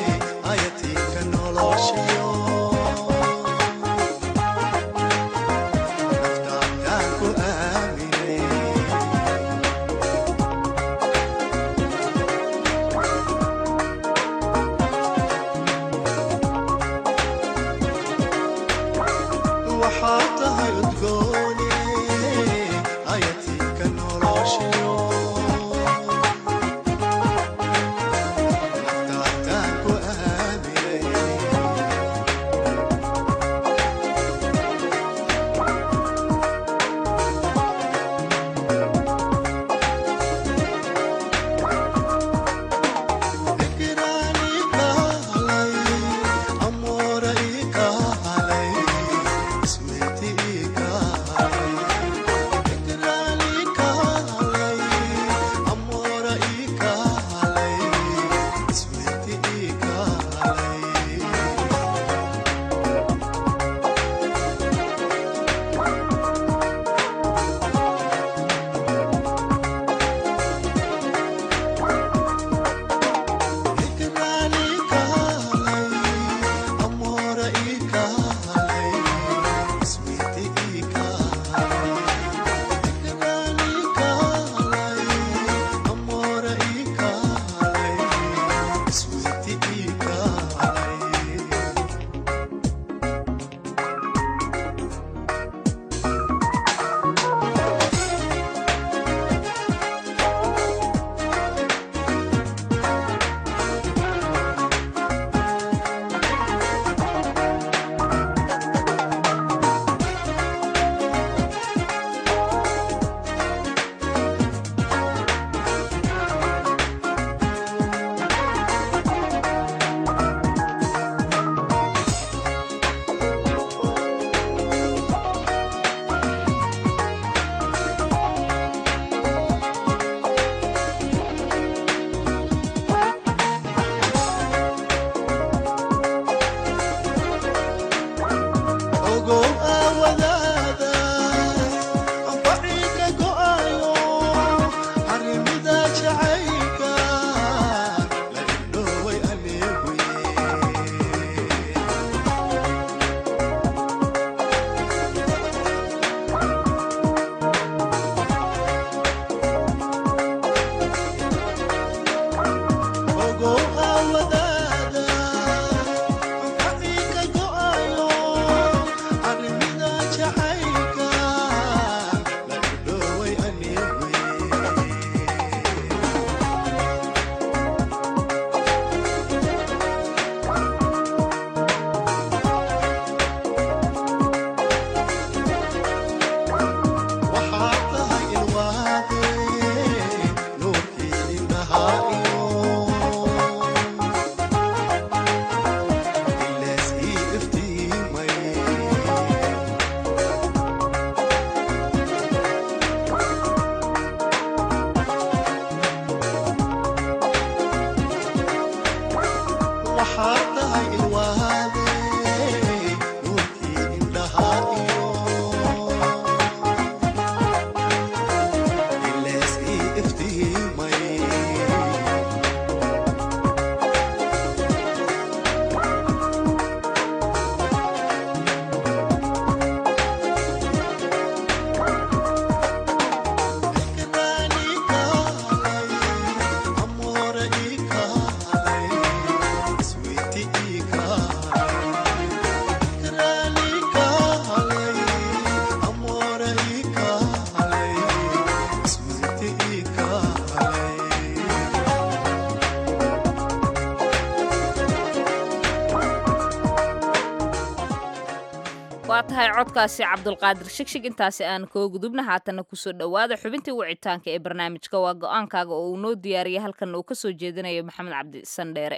Speaker 2: waa tahay codkaasi cabdulqaadir shigshig intaasi aan koo gudubna haatana kusoo dhowaada xubintii wicitaanka ee barnaamijka waa go-aankaaga oo uu noo diyaariyay halkan uu kasoo jeedinayo maxamed cabdi sandheere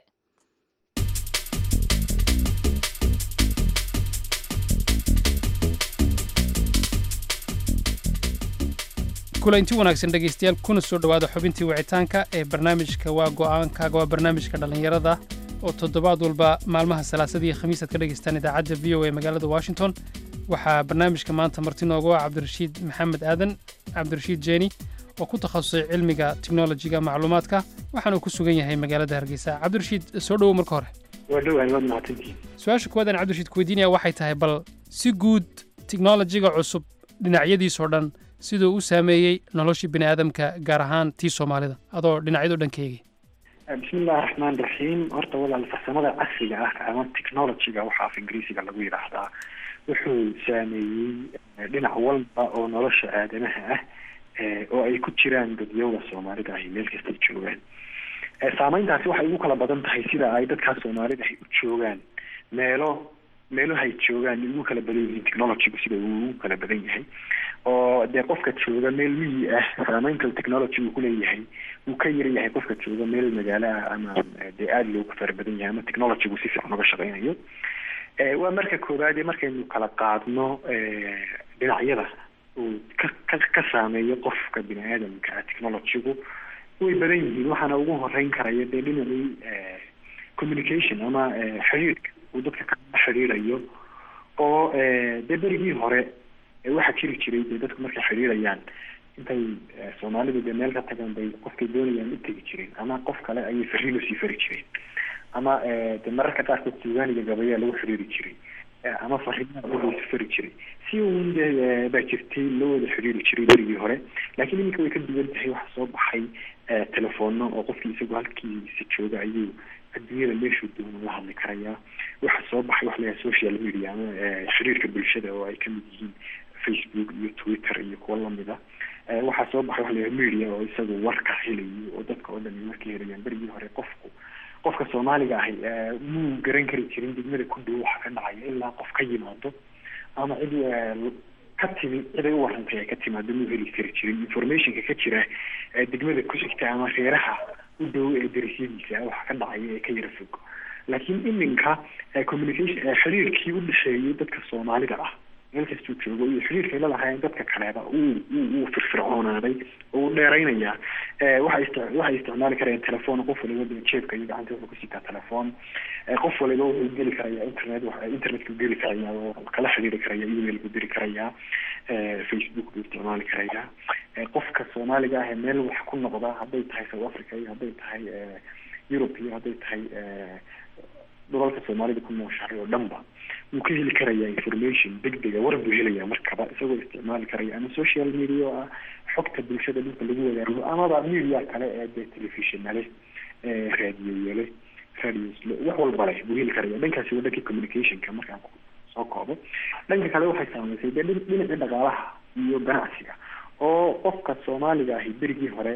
Speaker 1: kulanti wanaagsan dhegaystayaal kuna soo dhowaada xubintii wicitaanka ee barnaamijka waa go'aankaaga waa barnaamijka dhallinyarada oo toddobaad walba maalmaha salaasada iyo khamiisaad ka dhagaystaan idaacadda v o e magaalada washington waxaa barnaamijka maanta marti noogu ah cabdirashiid maxamed aadan cabdirashiid jeeni oo ku takhasusay cilmiga teknolojiga macluumaadka waxaana uu ku sugan yahay magaalada hargeysa cabdirashiid soo dhowow marka hore
Speaker 3: waa dhowahay waad mahadsantihiin
Speaker 1: su-aasha kuwaadaan cabdirashiid kuweydiinaya waxay tahay bal si guud teknolojiga cusub dhinacyadiisoo dhan siduu u saameeyey noloshii bini aadamka gaar ahaan tii soomaalida adoo dhinacyadoo dhan ka eegay
Speaker 3: bismillahi raxmaan raxiim horta walaal farsamada casriga ah ama technologyga waxa af ingiriisiga lagu yidhaahdaa wuxuu saameeyey dhinac walba oo nolosha aadamaha ah oo ay ku jiraan dadyoga soomaalida ahi meel kastay joogaan saameyntaasi waxay ugu kala badan tahay sida ay dadkaas soomaalida ahi u joogaan meelo meelohay joogaan ugu kala badan yihiin technologygu sida uu ugu kala badan yahay oo dee qofka jooga meel miyi ah saameynta technology uu kuleeyahay uu ka yar yahay qofka jooga meel magaalo ah ama dee aada loogu fara badan yahay ama technologygu si fiican uga shaqeynayo waa marka koowaad ee markaynu kala qaadno dhinacyada uu ka ka ka saameeyo qofka bini aadamka ah technologygu way badan yihiin waxaana ugu horeyn karaya dee dhinacii communication ama xiriirka uu dadka kala xiriirayo oo dee berigii hore waxaa jiri jiray dee dadku markay xiriirayaan intay soomaalidu dee meel ka tagaan bay qofkay doonayaan u tegi jireen ama qof kale ayay fariin usii fari jireen ama de mararka qaarkood suugaaniga gabayaa lagu xiriiri jiray ama fariimaha lagaisu fari jiray si uun de baa jirtay loo wada xiriiri jiray berigii hore laakiin iminka way ka duwan tahay waxa soo baxay telefono oo qofkii isagoo halkiisa jooga ayuu adduunyada meeshuu doono la hadli karayaa waxa soo baxay waxa layahay social media ama xiriirka bulshada oo ay kamid yihiin facebook iyo twitter iyo kuwa lamida waxaa soo baxay waxa layahay media oo isagu warka helayo oo dadka oo dhan warka helayaan berigii hore qofku qofka soomaaliga ahi muu garan kari jirin degmada ku dhow waxa ka dhacaya ilaa qof ka yimaado ama cid ka timi ciday u warantay ay ka timaado muu heli kari jirin informationka ka jira degmada ku xigta ama reeraha u dhow ee darisyadiisa waxa ka dhacaya ee ka yara fog laakiin iminka communication xiriirkii u dhexeeyay dadka soomaalida ah meel kastuu joogo iyo xiriirkay lalahaayeen dadka kaleeba uu uu firfircoonaaday oo uu dheeraynayaa waxay ist waxay isticmaali karayaan telefoon qof waliba de jeebka iyo gacanta wuxuu kusitaa telefoon qof waliba wuxuu geli karayaa internet internetka geli karayaa oo kala xiriiri karaya email buu diri karayaa facebook buu isticmaali karayaa qofka soomaaliga ah ee meel wax ku noqda hadday tahay south africa iyo hadday tahay europe iyo hadday tahay dhulalka soomaalida ku nooshahay oo dhanba wuu ka heli karayaa information degdega war buu helayaa markaba isagoo isticmaali karaya ama social media oo ah xogta bulshada dhulka lagu wadaago amaba media kale ee dee telefishonale raadiyeyale radiosle wax walba leh buu heli karaya dhankaasi waa dhankii communicationka markaan soo koobo dhanka kale waxay saameysay dee dhinacii dhaqaalaha iyo ganacsiga oo qofka soomaaliga ahi berigii hore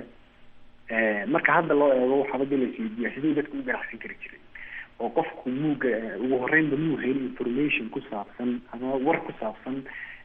Speaker 3: marka hadda loo eego waxaaba de laisweydiiya siduu dadka u ganacsan kari jiray oo qofku muuga ugu horeynba muu helin information ku saabsan ama war ku saabsan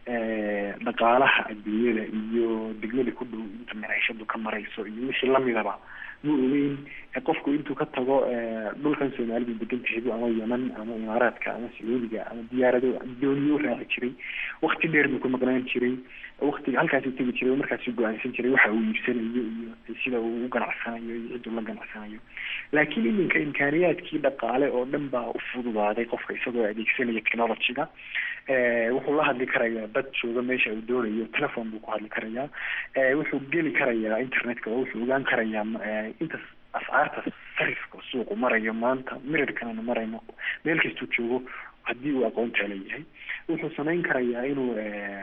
Speaker 3: dhaqaalaha adduunyada iyo degmada ku dhow inta maciishadu ka marayso iyo wixii lamidaba muu ogeyn qofku intuu ka tago dhulkan soomaalidu degan tahay ama yeman ama imaaraadka ama sacuudiga ama diyaarado dooniyo raaci jiray wakti dheer buu ku maqnaan jiray waktiga halkaasuu tegi jiray markaasuu go-aansan jiray waxa uu iibsanayo iyo sida uu u ganacsanayo iyo ciduu la ganacsanayo laakiin iminka imkaaniyaadkii dhaqaale oo dhan baa u fududaaday qofka isagoo adeegsanaya technologyga wuxuu la hadli karayaa dad jooga meesha uu doonayo telefon buu ku hadli karayaa wuxuu geli karayaa internetka oo wuxuu ogaan karayaa inta ascaarta sarifka suuqu marayo maanta mirirkanana marayno meel kastuu joogo haddii uu aqoontaa leeyahay wuxuu samayn karayaa inuu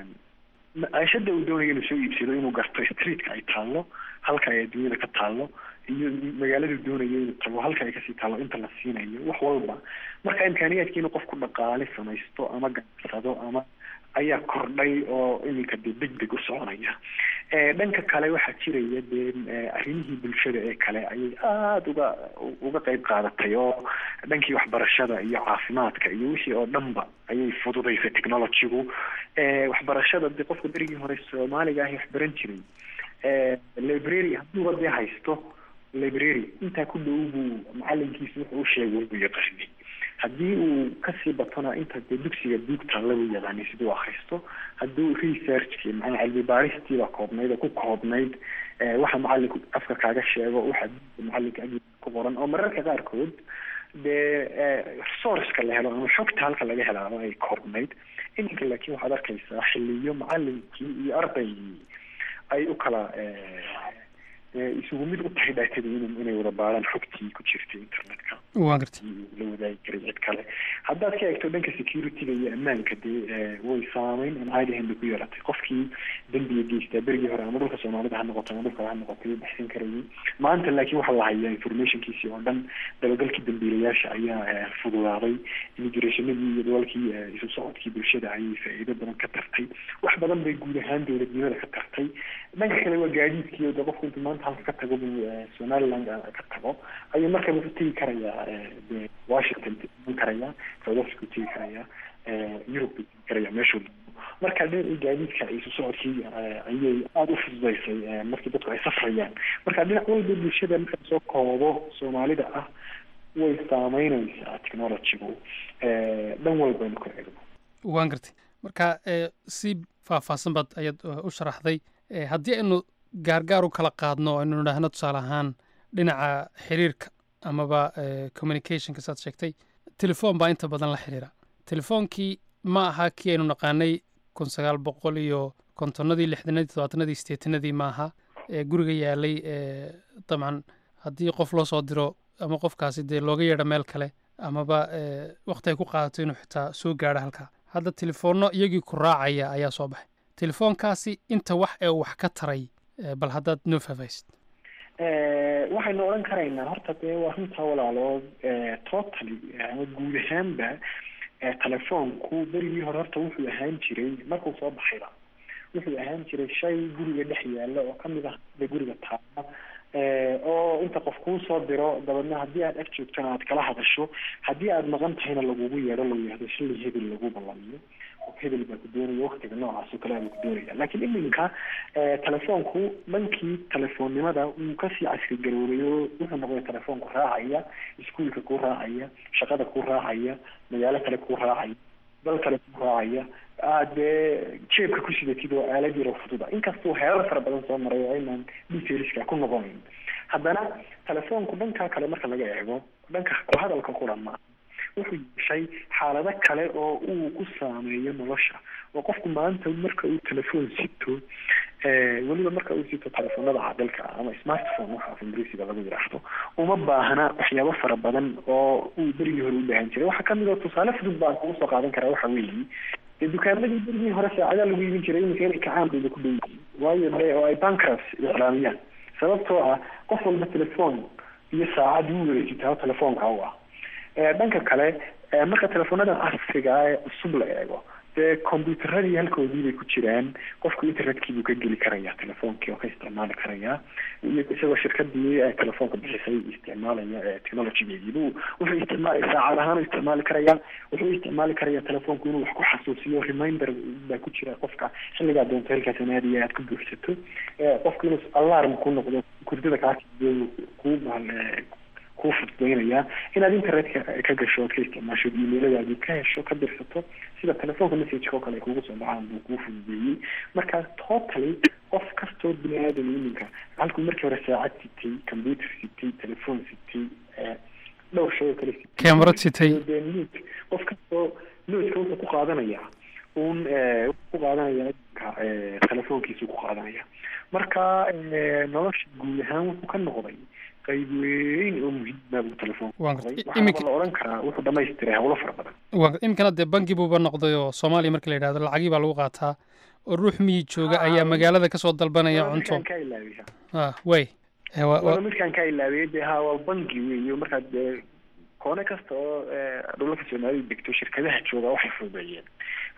Speaker 3: maciishada uu doonayo inuu soo iibsado inuu garto streetka ay taallo halka ay adduunyada ka taallo iyo magaaladu doonayo inuu tago halka ay kasii taallo inta la siinayo wax walba marka imkaaniyaadkii inuu qofku dhaqaale samaysto ama ganacsado ama ayaa kordhay oo iminka de deg deg u soconaya dhanka kale waxaa jiraya dee arrimihii bulshada ee kale ayay aada uga uga qeyb qaadatay oo dhankii waxbarashada iyo caafimaadka iyo wixii oo dhanba ayay fududaysay technologygu waxbarashada de qofka berigii hore soomaaliga ahi wax baran jiray library hadduuba dee haysto library intaa ku dhow buu macalinkiisa wuxuu u sheegay buu yaqaanay haddii uu kasii batona inta dee dugsiga buugtaalla buu yaqaanay siduu akhristo hadduu researchki macnaa cilmi baaristiiba koobnayd oo ku koobnayd waxa macalinku afka kaaga sheego waxa macalinka ag ku qoran oo mararka qaarkood dee resourceka la helo ama xogta halka laga helaaba ay koobnayd iminka laakiin waxaad arkaysaa xiliyo macalinkii iyo ardaygii ay u kala isugu mid u tahay dhaatadii in inay wada baaraan xogtii ku jirtay internetka
Speaker 1: waa gartay
Speaker 3: la wadaagi karay cid kale haddaad ka eegto dhanka securityga iyo ammaanka dee way saameyn aan caadi ahayn bay ku yeelatay qofkii dembiga geystaa berigii hore ama dhulka soomaalida ha noqoto ama dhulka ha noqotay wuu baxsan karayay maanta laakiin waxaa la hayaa informationkiisii oo dhan dabagalkii dambiilayaasha ayaa fududaaday immigrationadii iyo dalalkii isu socodkii bulshada ayay faa'iido badan ka tartay wax badan bay guud ahaan dowladnimada ka tartay dhanka kale waa gaadiidkii oo de qofku intuu maanta halka ka tago buu somaliland ka tago ayuu markaba ku tegi karayaa de washington tegi karayaa south africa u tegi karayaa europe buu tegi karayaa meeshuu marka dhinacii gaadiidka isu socodkii ayay aada u fududaysay markii dadku ay safrayaan marka dhinac walba bulshada marka soo koobo soomaalida ah way saameynaysaa technologygu dhan walbaynu ka eegno
Speaker 1: waan gartay marka si faahfaahsan baad ayaad u sharaxday haddii aynu gaargaar u kala qaadno aynu nidhaahno tusaale ahaan dhinaca xiriirka amaba communicationka saad sheegtay telefoon baa inta badan la xiriira telefoonkii ma aha kii aynu naqaanay kun sagaal boqol iyo kontonnadii lixdanadii todobaatanadii sideetanadii ma aha ee guriga yaalay dabcan haddii qof loo soo diro ama qofkaasi dee looga yeedho meel kale amaba wakti ay ku qaadato inuu xitaa soo gaadho halkaa hadda telefoonno iyagii ku raacaya ayaa soo baxay telefoonkaasi inta wax ee wax ka taray bal haddaad noo faahfaahisid
Speaker 3: waxaynu odhan karaynaa horta dee waa runtaa walaalo totally ama guud ahaanba telefoonku berigii hore horta wuxuu ahaan jiray markuu soo baxayba wuxuu ahaan jiray shay guriga dhex yaalla oo kamid ah de guriga taala oo inta qof kuu soo diro dabeedna haddii aad ag joogtona aad kala hadasho haddii aad maqan tahayna lagugu yeedho lagu yihahdo shilli hebel lagu ballamiyo hebel baa ku doonaya waktiga noocaas oo kale baa ku doonaya laakiin iminka telefoonku dhankii telefoonnimada wuu kasii casri garoobay oo wuxuu noqday telefoonku raacaya iskuolka ku raacaya shaqada ku raacaya magaalo kale ku raacaya dal kale ku raacaya aad dee jeebka ku sidatid oo aalad yaro fududa inkastuu heerar fara badan soo maray oo aynaan detailska ku noqonayn haddana telefoonku dhankaa kale marka laga eego dhanka hadalka quran ma wuxuu yeeshay xaalado kale oo uu ku saameeyo nolosha oo qofku maanta marka uu telefoon sito weliba marka uu sito telefoonada cadalka ama smartphone waxa af ingiriisiga lagu yidhaahdo uma baahna waxyaabo fara badan oo uu berigii hore u baahan jiray waxaa kamid oo tusaale fudud baan kugu soo qaadan karaa waxa weeye dee dukaamadii berigii hore saacadaa lagu iibin jiray iminka inay kacaan bayba ku dhow yihiin waayo de oo ay bankrupt iclaamiyaan sababtoo ah qof walba telefoon iyo saacad wuu wareejitaa telefoonka u ah dhanka kale marka telefoonada casriga ee cusub la eego dee combyuteradii halkoodii bay ku jiraan qofku internetkii buu ka geli karayaa telefoonkii oo ka isticmaali karayaa iyo isagoo shirkadii telefoonka bixisay isticmaalaya technologygeedii buu wuxuu isticmaal saacad ahaan u isticmaali karayaa wuxuu isticmaali karayaa telefoonku inuu wax ku xasuusiyo reminder baa ku jira qofka xilligaa doonto halkaas naadiya aad ku buuxsato qofku inuu alarm ku noqdo kurdada kaa kuu kuu fududeynayaa inaad internetka ka gasho ood ka isticmaasho emailadaadii ka hesho ka dirsato sida telefoonka messageka oo kale ay kugu soo dhacaan buu kuu fududeeyey marka totally qof kastoo bini aadam iminka halkuu markii hore saacad sitay computer sitay telefoon sitay dhowr shay oo kale sitay
Speaker 1: camerad sitay
Speaker 3: dee nuut qof kastoo nuutka wuxuu ku qaadanayaa un ku qaadanaya iminka telefoonkiisu ku qaadanaya marka nolosha guud ahaan wuxuu ka noqday qayb weyn oo muhiima buu telefoonka waxaa la odhan karaa wuxuu dhamaystiray howlo fara badan
Speaker 1: iminkana dee bangi buuba noqday oo soomaaliya marka la yidhahdo lacagii baa lagu qaataa oo ruux miyi jooga ayaa magaalada kasoo dalbanaya cunto
Speaker 3: ka ilaabiya
Speaker 1: way
Speaker 3: waa midkaan ka ilaabiyay dee ha waa bangi weeyo markaad dee koone kasta oo dhulalka soomaalida degto shirkadaha jooga waxay fududeeyeen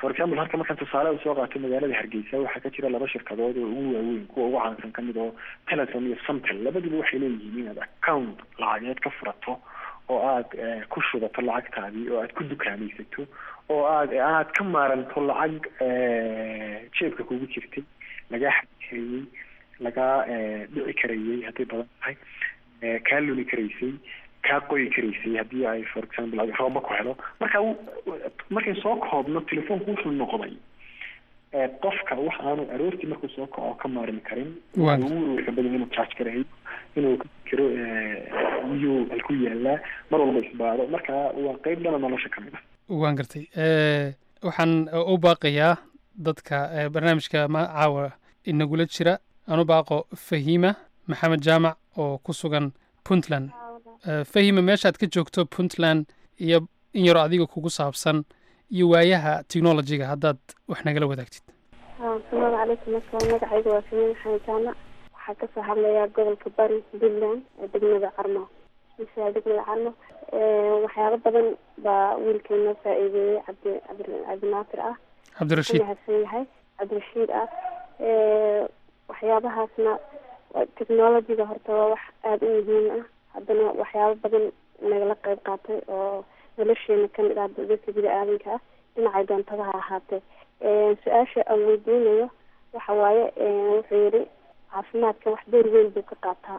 Speaker 3: for example halka markaan tusaale usoo qaato magaalada hargeysa waxaa ka jira laba shirkadood oo ugu waaweyn kuwa ugu caansan kamid oo telesom iyo somtel labaduba waxay leeyihiin inaad account lacageed ka furato oo aada ku shubato lacagtaadii oo aad ku dukaamaysato oo aad aad ka maaranto lacag jeebka kugu jirtay lagaa xadi karayey lagaa dhici karayey hadday badan tahay kaa luni karaysay kaa qoyi karaysay haddii ay for example rooba ku helo marka markay soo koobno telefoonku wuxuu noqday qofka wax aanu aroortii markuu soo kaco ka maarmi karin ugu warwarka badan inuu charge garayo inuu ka fikiro miyuu halku yaalaa mar walba isbaado marka waa qeyb dhana nolosha kamid ah
Speaker 1: waan gartay waxaan u baaqayaa dadka barnaamijka caawa inagula jira aan u baaqo fahima maxamed jaamac oo ku sugan puntland fahima meeshaad ka joogto puntland iyo in yaro adiga kugu saabsan iyo waayaha technologyga haddaad wax nagala wadaagtid
Speaker 12: asalaamu calaykum marka magacayga waa fahima maxamed jaamac waxaa kasoo hadlayaa gobolka bari puntland ee degmada carmo mise degmada carmo waxyaabo badan baa wiilkeena faa-iideeyey cabdi cabdinaasir ah
Speaker 1: cabdirashiid
Speaker 12: mahadsan yahay cabdirashiid ah waxyaabahaasna technologyga horta waa wax aada u muhiim ah haddana waxyaabo badan nagala qeyb qaatay oo nolosheena kamid ah dadka bini aadanka ah dhinacay doontada ha ahaatee su-aasha aan weydiinayo waxa waaye wuxuu yihi caafimaadka wax door weyn buu ka qaataa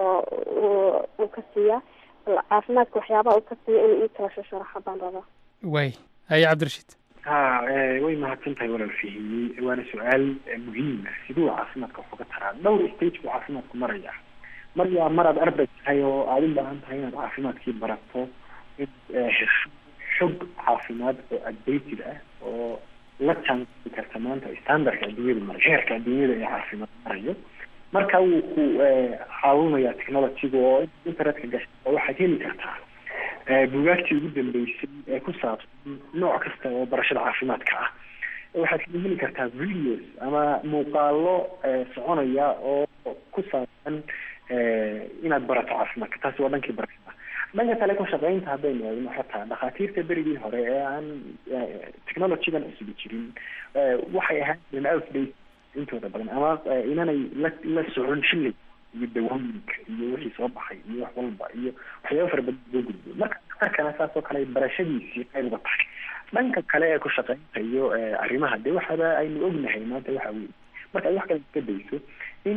Speaker 12: oo uu ka siiyaa caafimaadka waxyaabaha uu ka siiya inuu ii kala shasharaxo baan rabaa
Speaker 1: way haye cabdirashiid
Speaker 3: ha way mahadsan tahay walaal fahimiyey waana su-aal muhiim ah siduu caafimaadka wax uga taraa dhowr stage buu caafimaadku maraya mar yaa maraad arday tahay oo aada u baahan tahay inaad caafimaadkii barato in hesho xog caafimaad oo updated ah oo la jaanqaadi karta maanta standardka adduunyada marayo heerka adduunyada ee caafimaad marayo marka wuu ku caawinayaa technologyga oo internetka gasha waxaad heli kartaa bugaagtii ugu dambeysay ee ku saabsan nooc kasta oo barashada caafimaadka ah waxaad kala heli kartaa videos ama muuqaalo soconaya oo ku saabsan inaad barato caafimaadka taasi waa dhankii barashada dhanka kale ku shaqeynta haddaynu eegno xataa dhakhaatiirta berigii hore ee aan technologygan cusubi jirin waxay ahaan jireen outdate intooda badan ama inanay la la socon shilay iyo dawooyinka iyo wixii soo baxay iyo wax walba iyo waxyaaba fara badan loo gudbo marka daktarkana saas oo kale barashadiisii qayb uga tahay dhanka kale ee ku shaqeynta iyo arrimaha dee waxaba aynu ognahay maanta waxa weye marka ay wax kale iska dayso in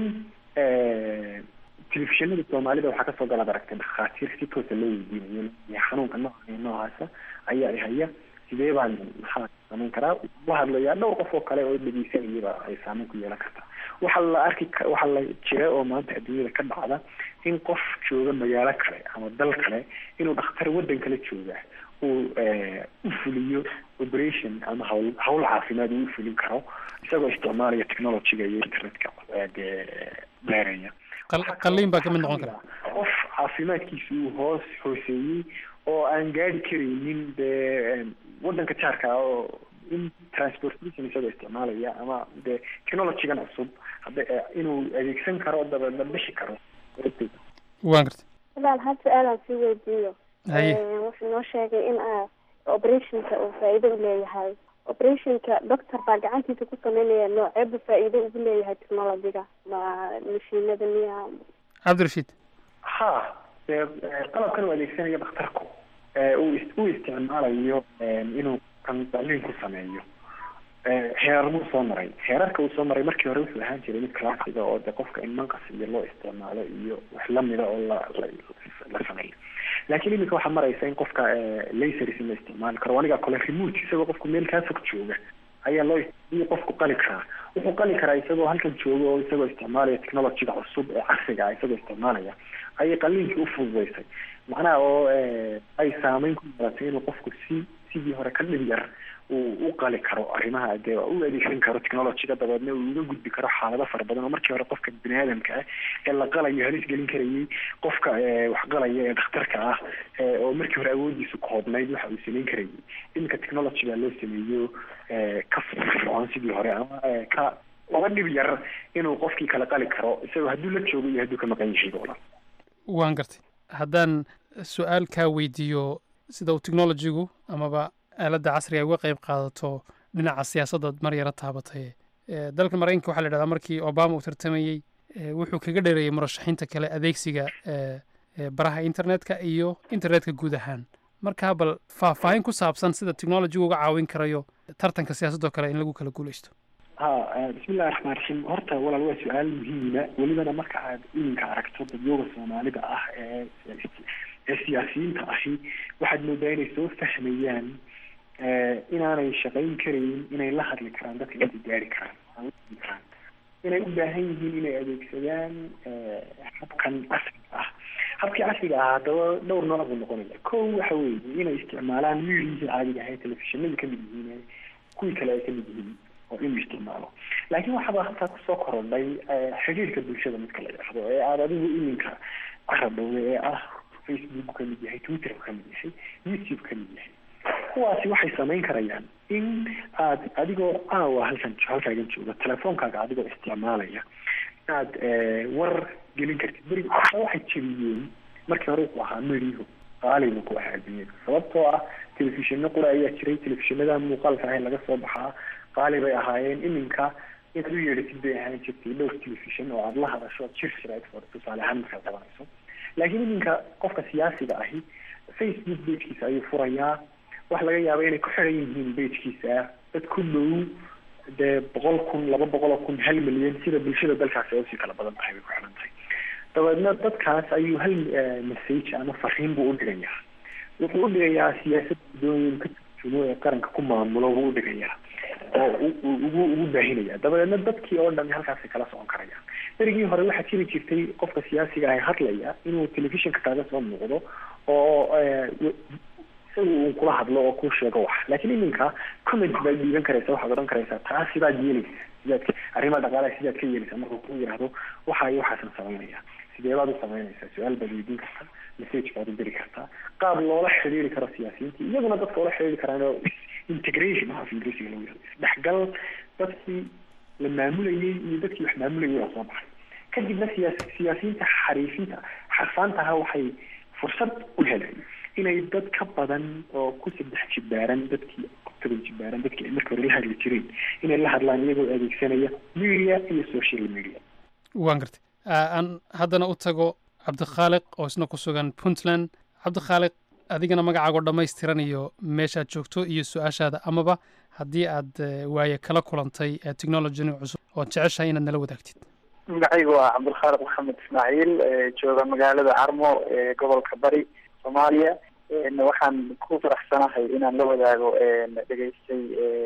Speaker 3: telefishinada soomaalida waxaa kasoo galaad aragtay dhakhaatiir si toosa loo weydiinayo xanuunka nooca iyo noocaasa ayaa i haya sidee baan maxaa samayn karaa la hadlayaa dhowr qof oo kale oo dhegeysanayaba ay saameyn ku yeelan kartaa waxaa la arki waxaa la jira oo maanta adduunyada ka dhacda in qof jooga magaalo kale ama dal kale inuu dhakhtar waddan kale jooga uu u fuliyo operation ama hawl hawl caafimaad uu u fulin karo isagoo isticmaalaya technologyga iyo internetka dee beeraya
Speaker 1: qalliin baa kamid noqon kara
Speaker 3: qof caafimaadkiisa uu hoos hooseeyey oo aan gaari karaynin dee waddanka jaarka ah oo in transportation isagoo isticmaalaya ama dee technologygan cusub hadda inuu adeegsan karo dabeedna bixi karo
Speaker 1: waan gartay
Speaker 12: walaal hal su-aalaan sii weydiiyo
Speaker 1: haye
Speaker 12: wuxuu noo sheegay in operationka uu faa-iido u leeyahay operationka doctor baa gacantiisa ku sameynaya nooceeba faa-iido ugu leeyahay technologyga ma mashiinada miya
Speaker 1: cabdirashiid
Speaker 3: ha dee qalabkan uu adeegsanayo dhakhtarku uu u isticmaalayo inuu kan qalliin ku sameeyo heerar buu soo maray heerarka uu soo maray markii hore wuxuu ahaan jiray mid classiga oo de qofka in manqas iyo loo isticmaalo iyo wax lamida oo la la sameeyo laakiin iminka waxaa maraysa in qofka lasers in la isticmaali karo aniga kale remote isagoo qofku meel kaa fog jooga ayaa loo iyo qofku qali karaa wuxuu qali karaa isagoo halkan jooga oo isagoo isticmaalaya technologyga cusub ee casriga ah isagoo isticmaalaya ayay qaliinkii u fududeysay macnaha oo ay saameyn ku yeelatay inuu qofku si sidii hore ka dhib yar uu u qali karo arrimaha dee u adeegsan karo technologyga dabeedna uu uga gudbi karo xaalado fara badan oo markii hore qofka bini aadamka ah ee la qalayo halis gelin karayay qofka wax qalaya ee dhakhtarka ah oo markii hore awoodiisu koobnayd waxa uu samayn karayay iminka technologyga loo sameeyo ka firfircoon sidii hore ama ka uga dhib yar inuu qofkii kala qali karo isagoo hadduu la joogo iyo hadduu ka maqan yahay doolan
Speaker 1: waan gartay haddaan su-aal kaa weydiiyo sida uu technologygu amaba aaladda casriga uga qayb qaadato dhinaca siyaasadda mar yaro taabatay dalka maraykanka waxaa la idhahdaa markii obama uu tartamayey wuxuu kaga dheereeyey murashaxiinta kale adeegsiga baraha internetka iyo internetka guud ahaan markaa bal faahfaahin ku saabsan sida technologigu uga caawin karayo tartanka siyaasadoo kale in lagu kala guuleysto
Speaker 3: ha bismillahi raxmaan raxiim horta walaal waa su-aal muhiima welibana marka aad iminka aragto dadyooga soomaalida ah ee ee siyaasiyiinta ahi waxaad moodaa inay soo fahmayaan inaanay shaqayn karayn inay la hadli karaan dadka inay gaari karaan karaan inay u baahan yihiin inay adeegsadaan habkan casriga ah habkii casriga ah haddaba dhowr nooc buu noqonaya ko waxa weeye inay isticmaalaan miidiyihii caadiga ahayd telefishinadii kamid yihiin kuwii kale ay kamid yihiin oo inuu isticmaalo laakiin waxaaba halkaa kusoo korodhay xiriirka bulshada midka la yidhaahdo ee aada adigu iminka carabowda ee ah facebook kamid yahay twitter kamid yahay youtube kamid yahay kuwaasi waxay samayn karayaan in aad adigoo aawa halkan halkaagan jooga telefoonkaaga adigoo isticmaalaya inaad war gelin kartid beri waxay jebiyeen markii hore wuxuu ahaa meriho qaalina ku ahaa adduunyada sababtoo ah telefishino qura ayaa jiray telefishinada muuqaalka ahay laga soo baxaa qaali bay ahaayeen iminka inaad u yeedhatid bay ahaan jirtay dhowr telefishon oo aada la hadasho jir shirayd for tusaale ahaan markaad qabanayso laakiin iminka qofka siyaasiga ahi facebook bagekiisa ayuu furayaa waxa laga yaaba inay ku xiran yihiin bagekiisa dad ku dhow dee boqol kun laba boqol oo kun hal milyan sida bulshada dalkaasi ay usii kala badan tahay bay ku xiran tahay dabeedna dadkaas ayuu hal message ama fariin buu udhigayaa wuxuu udhigayaa siyaasadda doonyin ka turjumo ee qaranka ku maamulo buu udhigayaa oo ugu ugu baahinaya dabadeedna dadkii oo dhan halkaasay kala socon karayaan berigii hore waxaa jiri jirtay qofka siyaasiga ah hadlaya inuu telefishinka kaaga soo muuqdo oo isaga uu kula hadlo oo kuu sheego wax laakiin iminka comment baad dhiiban karaysa waxaad odhan karaysaa taa sidaad yeelaysa sidaad arrimaha dhaqaalaha sidaad ka yeelaysa markuu ku yidhaahdo waxa iyo waxaasan samaynaya sidee baad u samaynaysaa su-aal baad weydiin kartaa message baad u diri kartaa qaab loola xiriiri karo siyaasiyiinta iyaguna dadka ula xiriiri karaan oo integration af ingiriisiga lagu yihahdo isdhexgal dadkii la maamulayay iyo dadkii wax maamulayay oo soo baxay kadibna siyaas siyaasiyiinta xariifinta xarfaantaha waxay fursad u heleen inay dad ka badan oo ku saddex jibaaran dadkii toban jibaaran dadkii ay marka hore la hadli jireen inay la hadlaan iyagoo adeegsanaya media iyo social media
Speaker 1: waan gartay aan haddana u tago cabdikhaaliq oo isna ku sugan puntland cabdikhaaliq adigana magacaagoo dhammaystiran iyo meeshaad joogto iyo su-aashaada amaba haddii aad waaye kala kulantay technologyn cusub ood jeceshahay inaad nala wadaagtid
Speaker 13: magacaygu waa cabdilkhaaliq maxamed ismaaciil jooga magaalada carmo ee gobolka bari soomaaliya waxaan ku faraxsanahay inaan la wadaago dhegeystay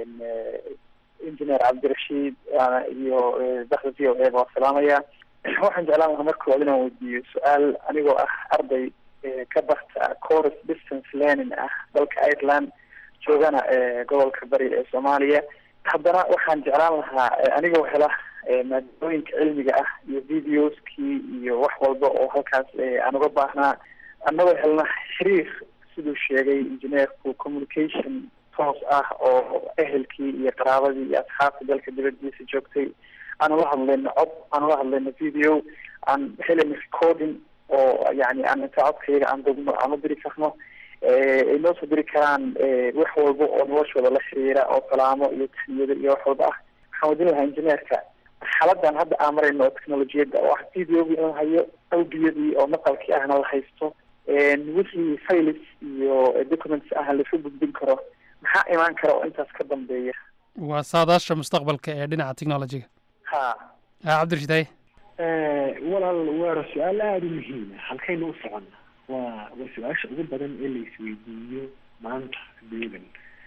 Speaker 13: engineer cabdirashiid iyo baxda v o a baa salaamaya waxaan jeclaan lahaa marka hore inaan weydiiyo su-aal anigoo ah arday ka barta course distance learning ah dalka ireland joogana gobolka bari ee soomaaliya haddana waxaan jeclaan lahaa anigoo hela maadooyinka cilmiga ah iyo videoskii iyo wax walba oo halkaas aan uga baahnaa annagoo helna xiriir siduu sheegay engineerku communication toos ah oo ehelkii iyo qaraabadii iyo asxaabta dalka dibadiisa joogtay aan ula hadlayno cod aan ula hadlayno video aan helayno recording oo yani aan inta codkayaga aan dugno aan u diri karno ay noo soo diri karaan wax walba oo noloshooda la xiriira oo salaamo iyo tasniyada iyo wax walba ah waxaan wadin lahaa engineerka xaladan hadda aan marayno oo technolojiyadda oo ah videogii in la hayo audiyadii oo maqalkii ahna la haysto wixii files iyo documents ah lasu gudbin karo maxaa imaan kara oo intaas ka dambeeya
Speaker 1: waa saadaasha mustaqbalka ee dhinaca technologiga
Speaker 13: ha
Speaker 1: ha cabdirashiid haye
Speaker 3: walaal waa su-aal aada u muhiima halkaynu u soconna waa waa su-aasha ugu badan ee la isweydiiyo maanta adduunyadan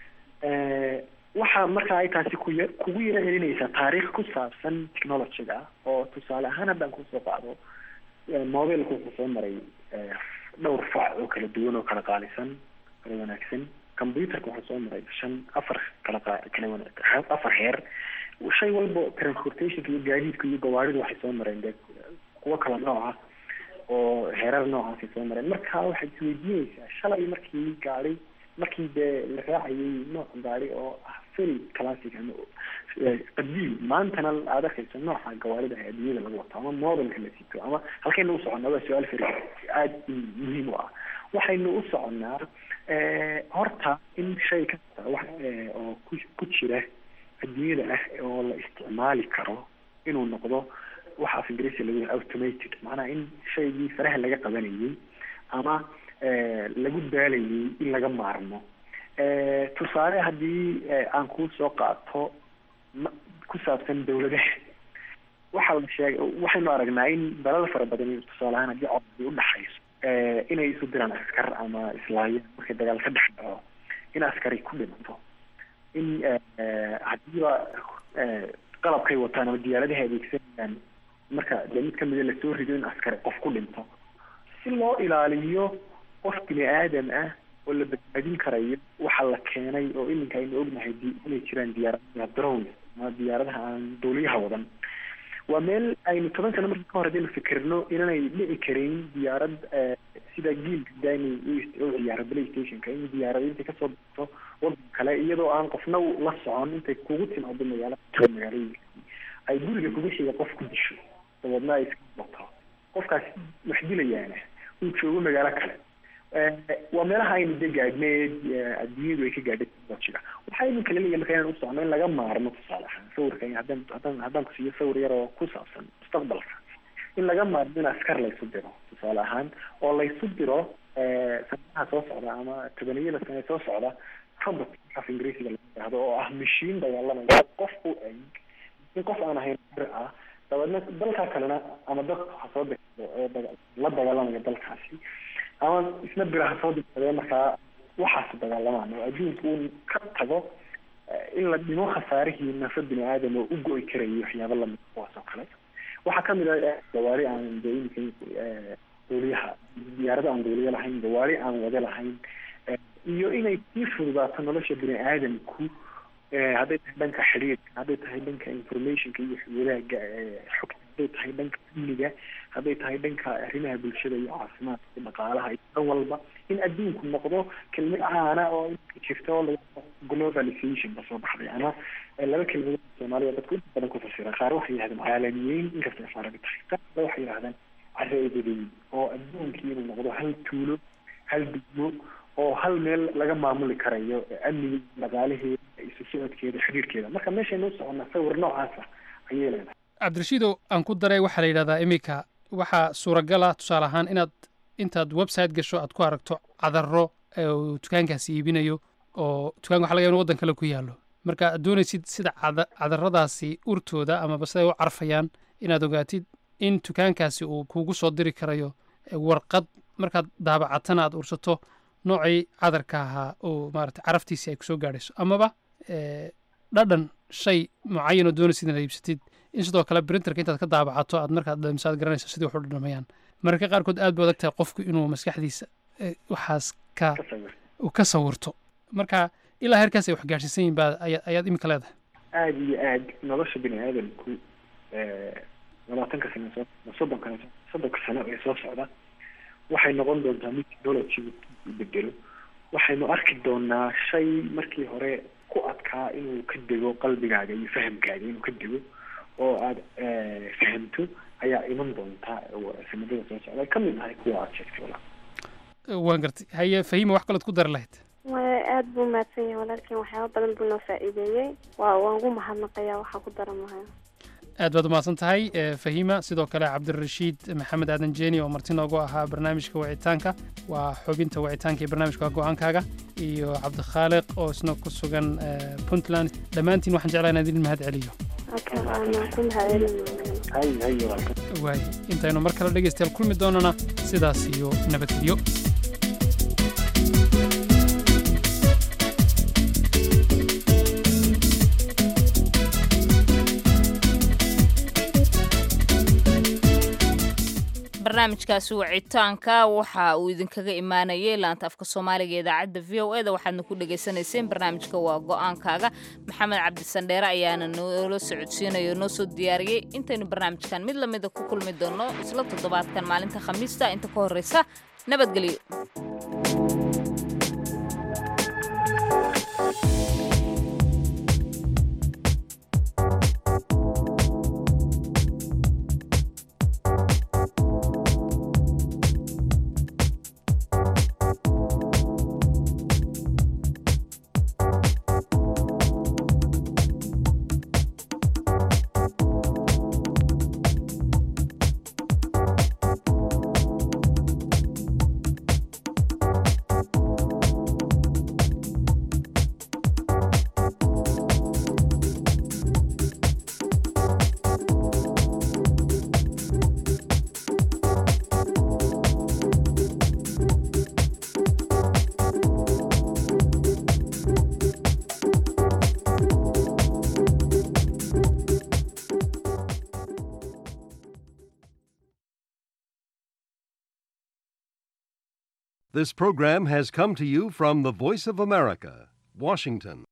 Speaker 3: waxaa marka ay taasi kuya kugu yara celinaysaa taariikh ku saabsan technologyga oo tusaale ahaan haddaan kusoo qaado mobilku wuxuu soo maray dhowr fac oo kala duwan oo kala qaalisan kala wanaagsan computerka wuxuu soo maray shan afar kala qa- kala wana- afar heer shay walba transportationka iyo gaadiidka iyo gawaaridu waxay soo mareen dee kuwo kala nooca oo heerar noocaasay soo mareen marka waxaad isweydiinaysaa shalay markii gaari markii dee la raacayay nooc gaari oo ah very classic ama qadiim maantana aad arkayso nooca gawaarida ee adduunyada lagu wato ama modelka la sito ama halkaynu u soconnaa waa su-aal fari aada muhiim u ah waxaynu u soconnaa horta in shay kasta wax oo ku ku jira adduunyada ah oo la isticmaali karo inuu noqdo waxa af ingiriisi lagu yahay automated macnaha in shaygii faraha laga qabanayay ama lagu daalayay in laga maarmo tusaale haddii aan kuu soo qaato ku saabsan dawladaha waxaa la sheegay waxaynu aragnaa in dalal fara badan tusaale ahaan haddii codadi udhaxayso inay isu diraan askar ama islaayaan markay dagaal ka dhex dhaco in askari ku dhinto in haddiiba qalabkay wataan ama diyaaradaha adeegsanayaan marka dee mid kamida lasoo rido in askari qof ku dhinto si loo ilaaliyo qof bini aadam ah oo la badbaadin karayo waxaa la keenay oo iminka aynu ognahay inay jiraan diyaaradaha drones ama diyaaradaha aan duuliyaha wadan waa meel aynu toban sano marka ka hor hadaynu fikirno inanay dhici karin diyaarad sida giilka dani u ciyaaro play stationka in diyaarad intay kasoo baxto wadan kale iyadoo aan qofna la socon intay kugu timaado magaala magaalooyinka ay guriga kuga xiga qof ku disho dabeedna ay iska bato qofkaas wax dilayaana uu joogo magaalo kale waa meelaha aynu de gaadhneed adduunyadu ay ka gaadhay technologyga waxaa iminka laleeyahay marka inaan u socno in laga maarmo tusaale ahaan sawirka haddaan haddaan haddaan ku siiyo sawir yar oo ku saabsan mustaqbalka in laga maarmo in askar laysu diro tusaale ahaan oo laysu diro sanadaha soo socda ama tobaniyada sane soo socda robot af ingiriisiga laga yidhaahdo oo ah mashiin dagaalamaya qof u eg in qof aan ahayn bir ah dabeedna dalka kalena ama dadka ha soo degado ee la dagaalamaya dalkaasi ama isna biraha soo degsadee markaa waxaas dagaalamaan oo adduunka uu ka tago in la dhimo khasaarihii nafa bini aadam oo u go-i karayo waxyaaba lamid kuwaas oo kale waxaa kamid ah gawaari aan de imika duuliyaha diyaarado aan duuliyo lahayn gawaari aan wade lahayn iyo inay sii fududaato nolosha bini aadamku hadday tahay dhanka xiriirka hadday tahay dhanka informationka iyo wadaagga xogta hadday tahay dhanka amniga hadday tahay dhanka arrimaha bulshada iyo caafimaadka iyo dhaqaalaha iyo dhan walba in adduunku noqdo kelmad caana oo jirta oo la globalization kasoo baxday ama laba kelmadood soomaaliya dadku inta badan ku fasira qaar waxay yihahdeen caalamiyeyn inkastay faaraga tahay qaar kale waxay yihahdeen careedadeyn oo adduunkii inuu noqdo hal tuulo hal degmo oo hal meel laga maamuli karayo amniga dhaqaalaheeda isu socodkeeda xiriirkeeda marka meeshaynu u soconnaa sawir noocaasa ayay leedahay
Speaker 1: cabdirashiidow aan ku daray waxaa la yidhahdaa iminka waxaa suuragala tusaale ahaan inaad intaad website gasho aad ku aragto cadaro uu dukaankaasi iibinayo oo dukaanka waxa laga yaaba in waddan kale ku yaallo marka aad doonaysid sida cada cadaradaasi urtooda amaba siday u carfayaan inaad ogaatid in dukaankaasi uu kugu soo diri karayo warqad markaad daabacatana aad ursato noocii cadarka ahaa oo maarata caraftiisi ay kusoo gaadhayso amaba dhadhan shay mucayan oo doonaysid inaad iibsatid in sidoo kale printerka intaad ka daabacato aad markaad dhamisaad garanayso sidii wax u dhadhamayaan mararka qaarkood aad bay adag tahay qofku inuu maskaxdiisa waxaas ka ka sawirto marka ilaa heerkaas ay wax gaadhsiisan yihin baa ayaad iminka leedahay
Speaker 3: aada iyo aad nolosha bini aadamku labaatanka sano soo soddonka soddonka sano ee soo socda waxay noqon doontaa mid technology bedelo waxaynu arki doonaa shay markii hore ku adkaa inuu ka dego qalbigaaga iyo fahamkaaga inuu ka dego oo aada fahamto ayaa iman doonta sanadada soo socda ka mid ahay kuwa aada sheegtay wala
Speaker 1: waan gartay haye fahima wax kalood ku dari lahayd
Speaker 12: maya aada buu mahadsan yahay walaalkiin waxyaaba badan buu noo faa'iideeyey waa waan ugu mahadnaqayaa waxaa ku daran mahayo
Speaker 1: aad baad umahadsan tahay fahima sidoo kale cabdirashiid maxamed aadan jeeni oo marti noogu ahaa barnaamijka wicitaanka waa xubinta wicitaanka iyo barnaamijka go-aankaaga iyo cabdikhaaliq oo isna ku sugan puntland dhammaantiin waxaan jeclaa inaan idin mahad celiyo waay intaynu mar kale dhegaystayaal kulmi doonana sidaas iyo nabadgelyo
Speaker 2: barnaamijkaasi wicitaanka waxa uu idinkaga imaanayay laanta afka soomaaliga idaacadda v o e da waxaadna ku dhagaysanayseen barnaamijka waa go-aankaaga maxamed cabdisandheere ayaana noola socodsiinayo noo soo diyaariyey intaynu barnaamijkan mid lamida ku kulmi doonno isla toddobaadkan maalinta khamiista inta ka horreysa nabadgelyo
Speaker 14: This program has come to you from the Voice of America, Washington.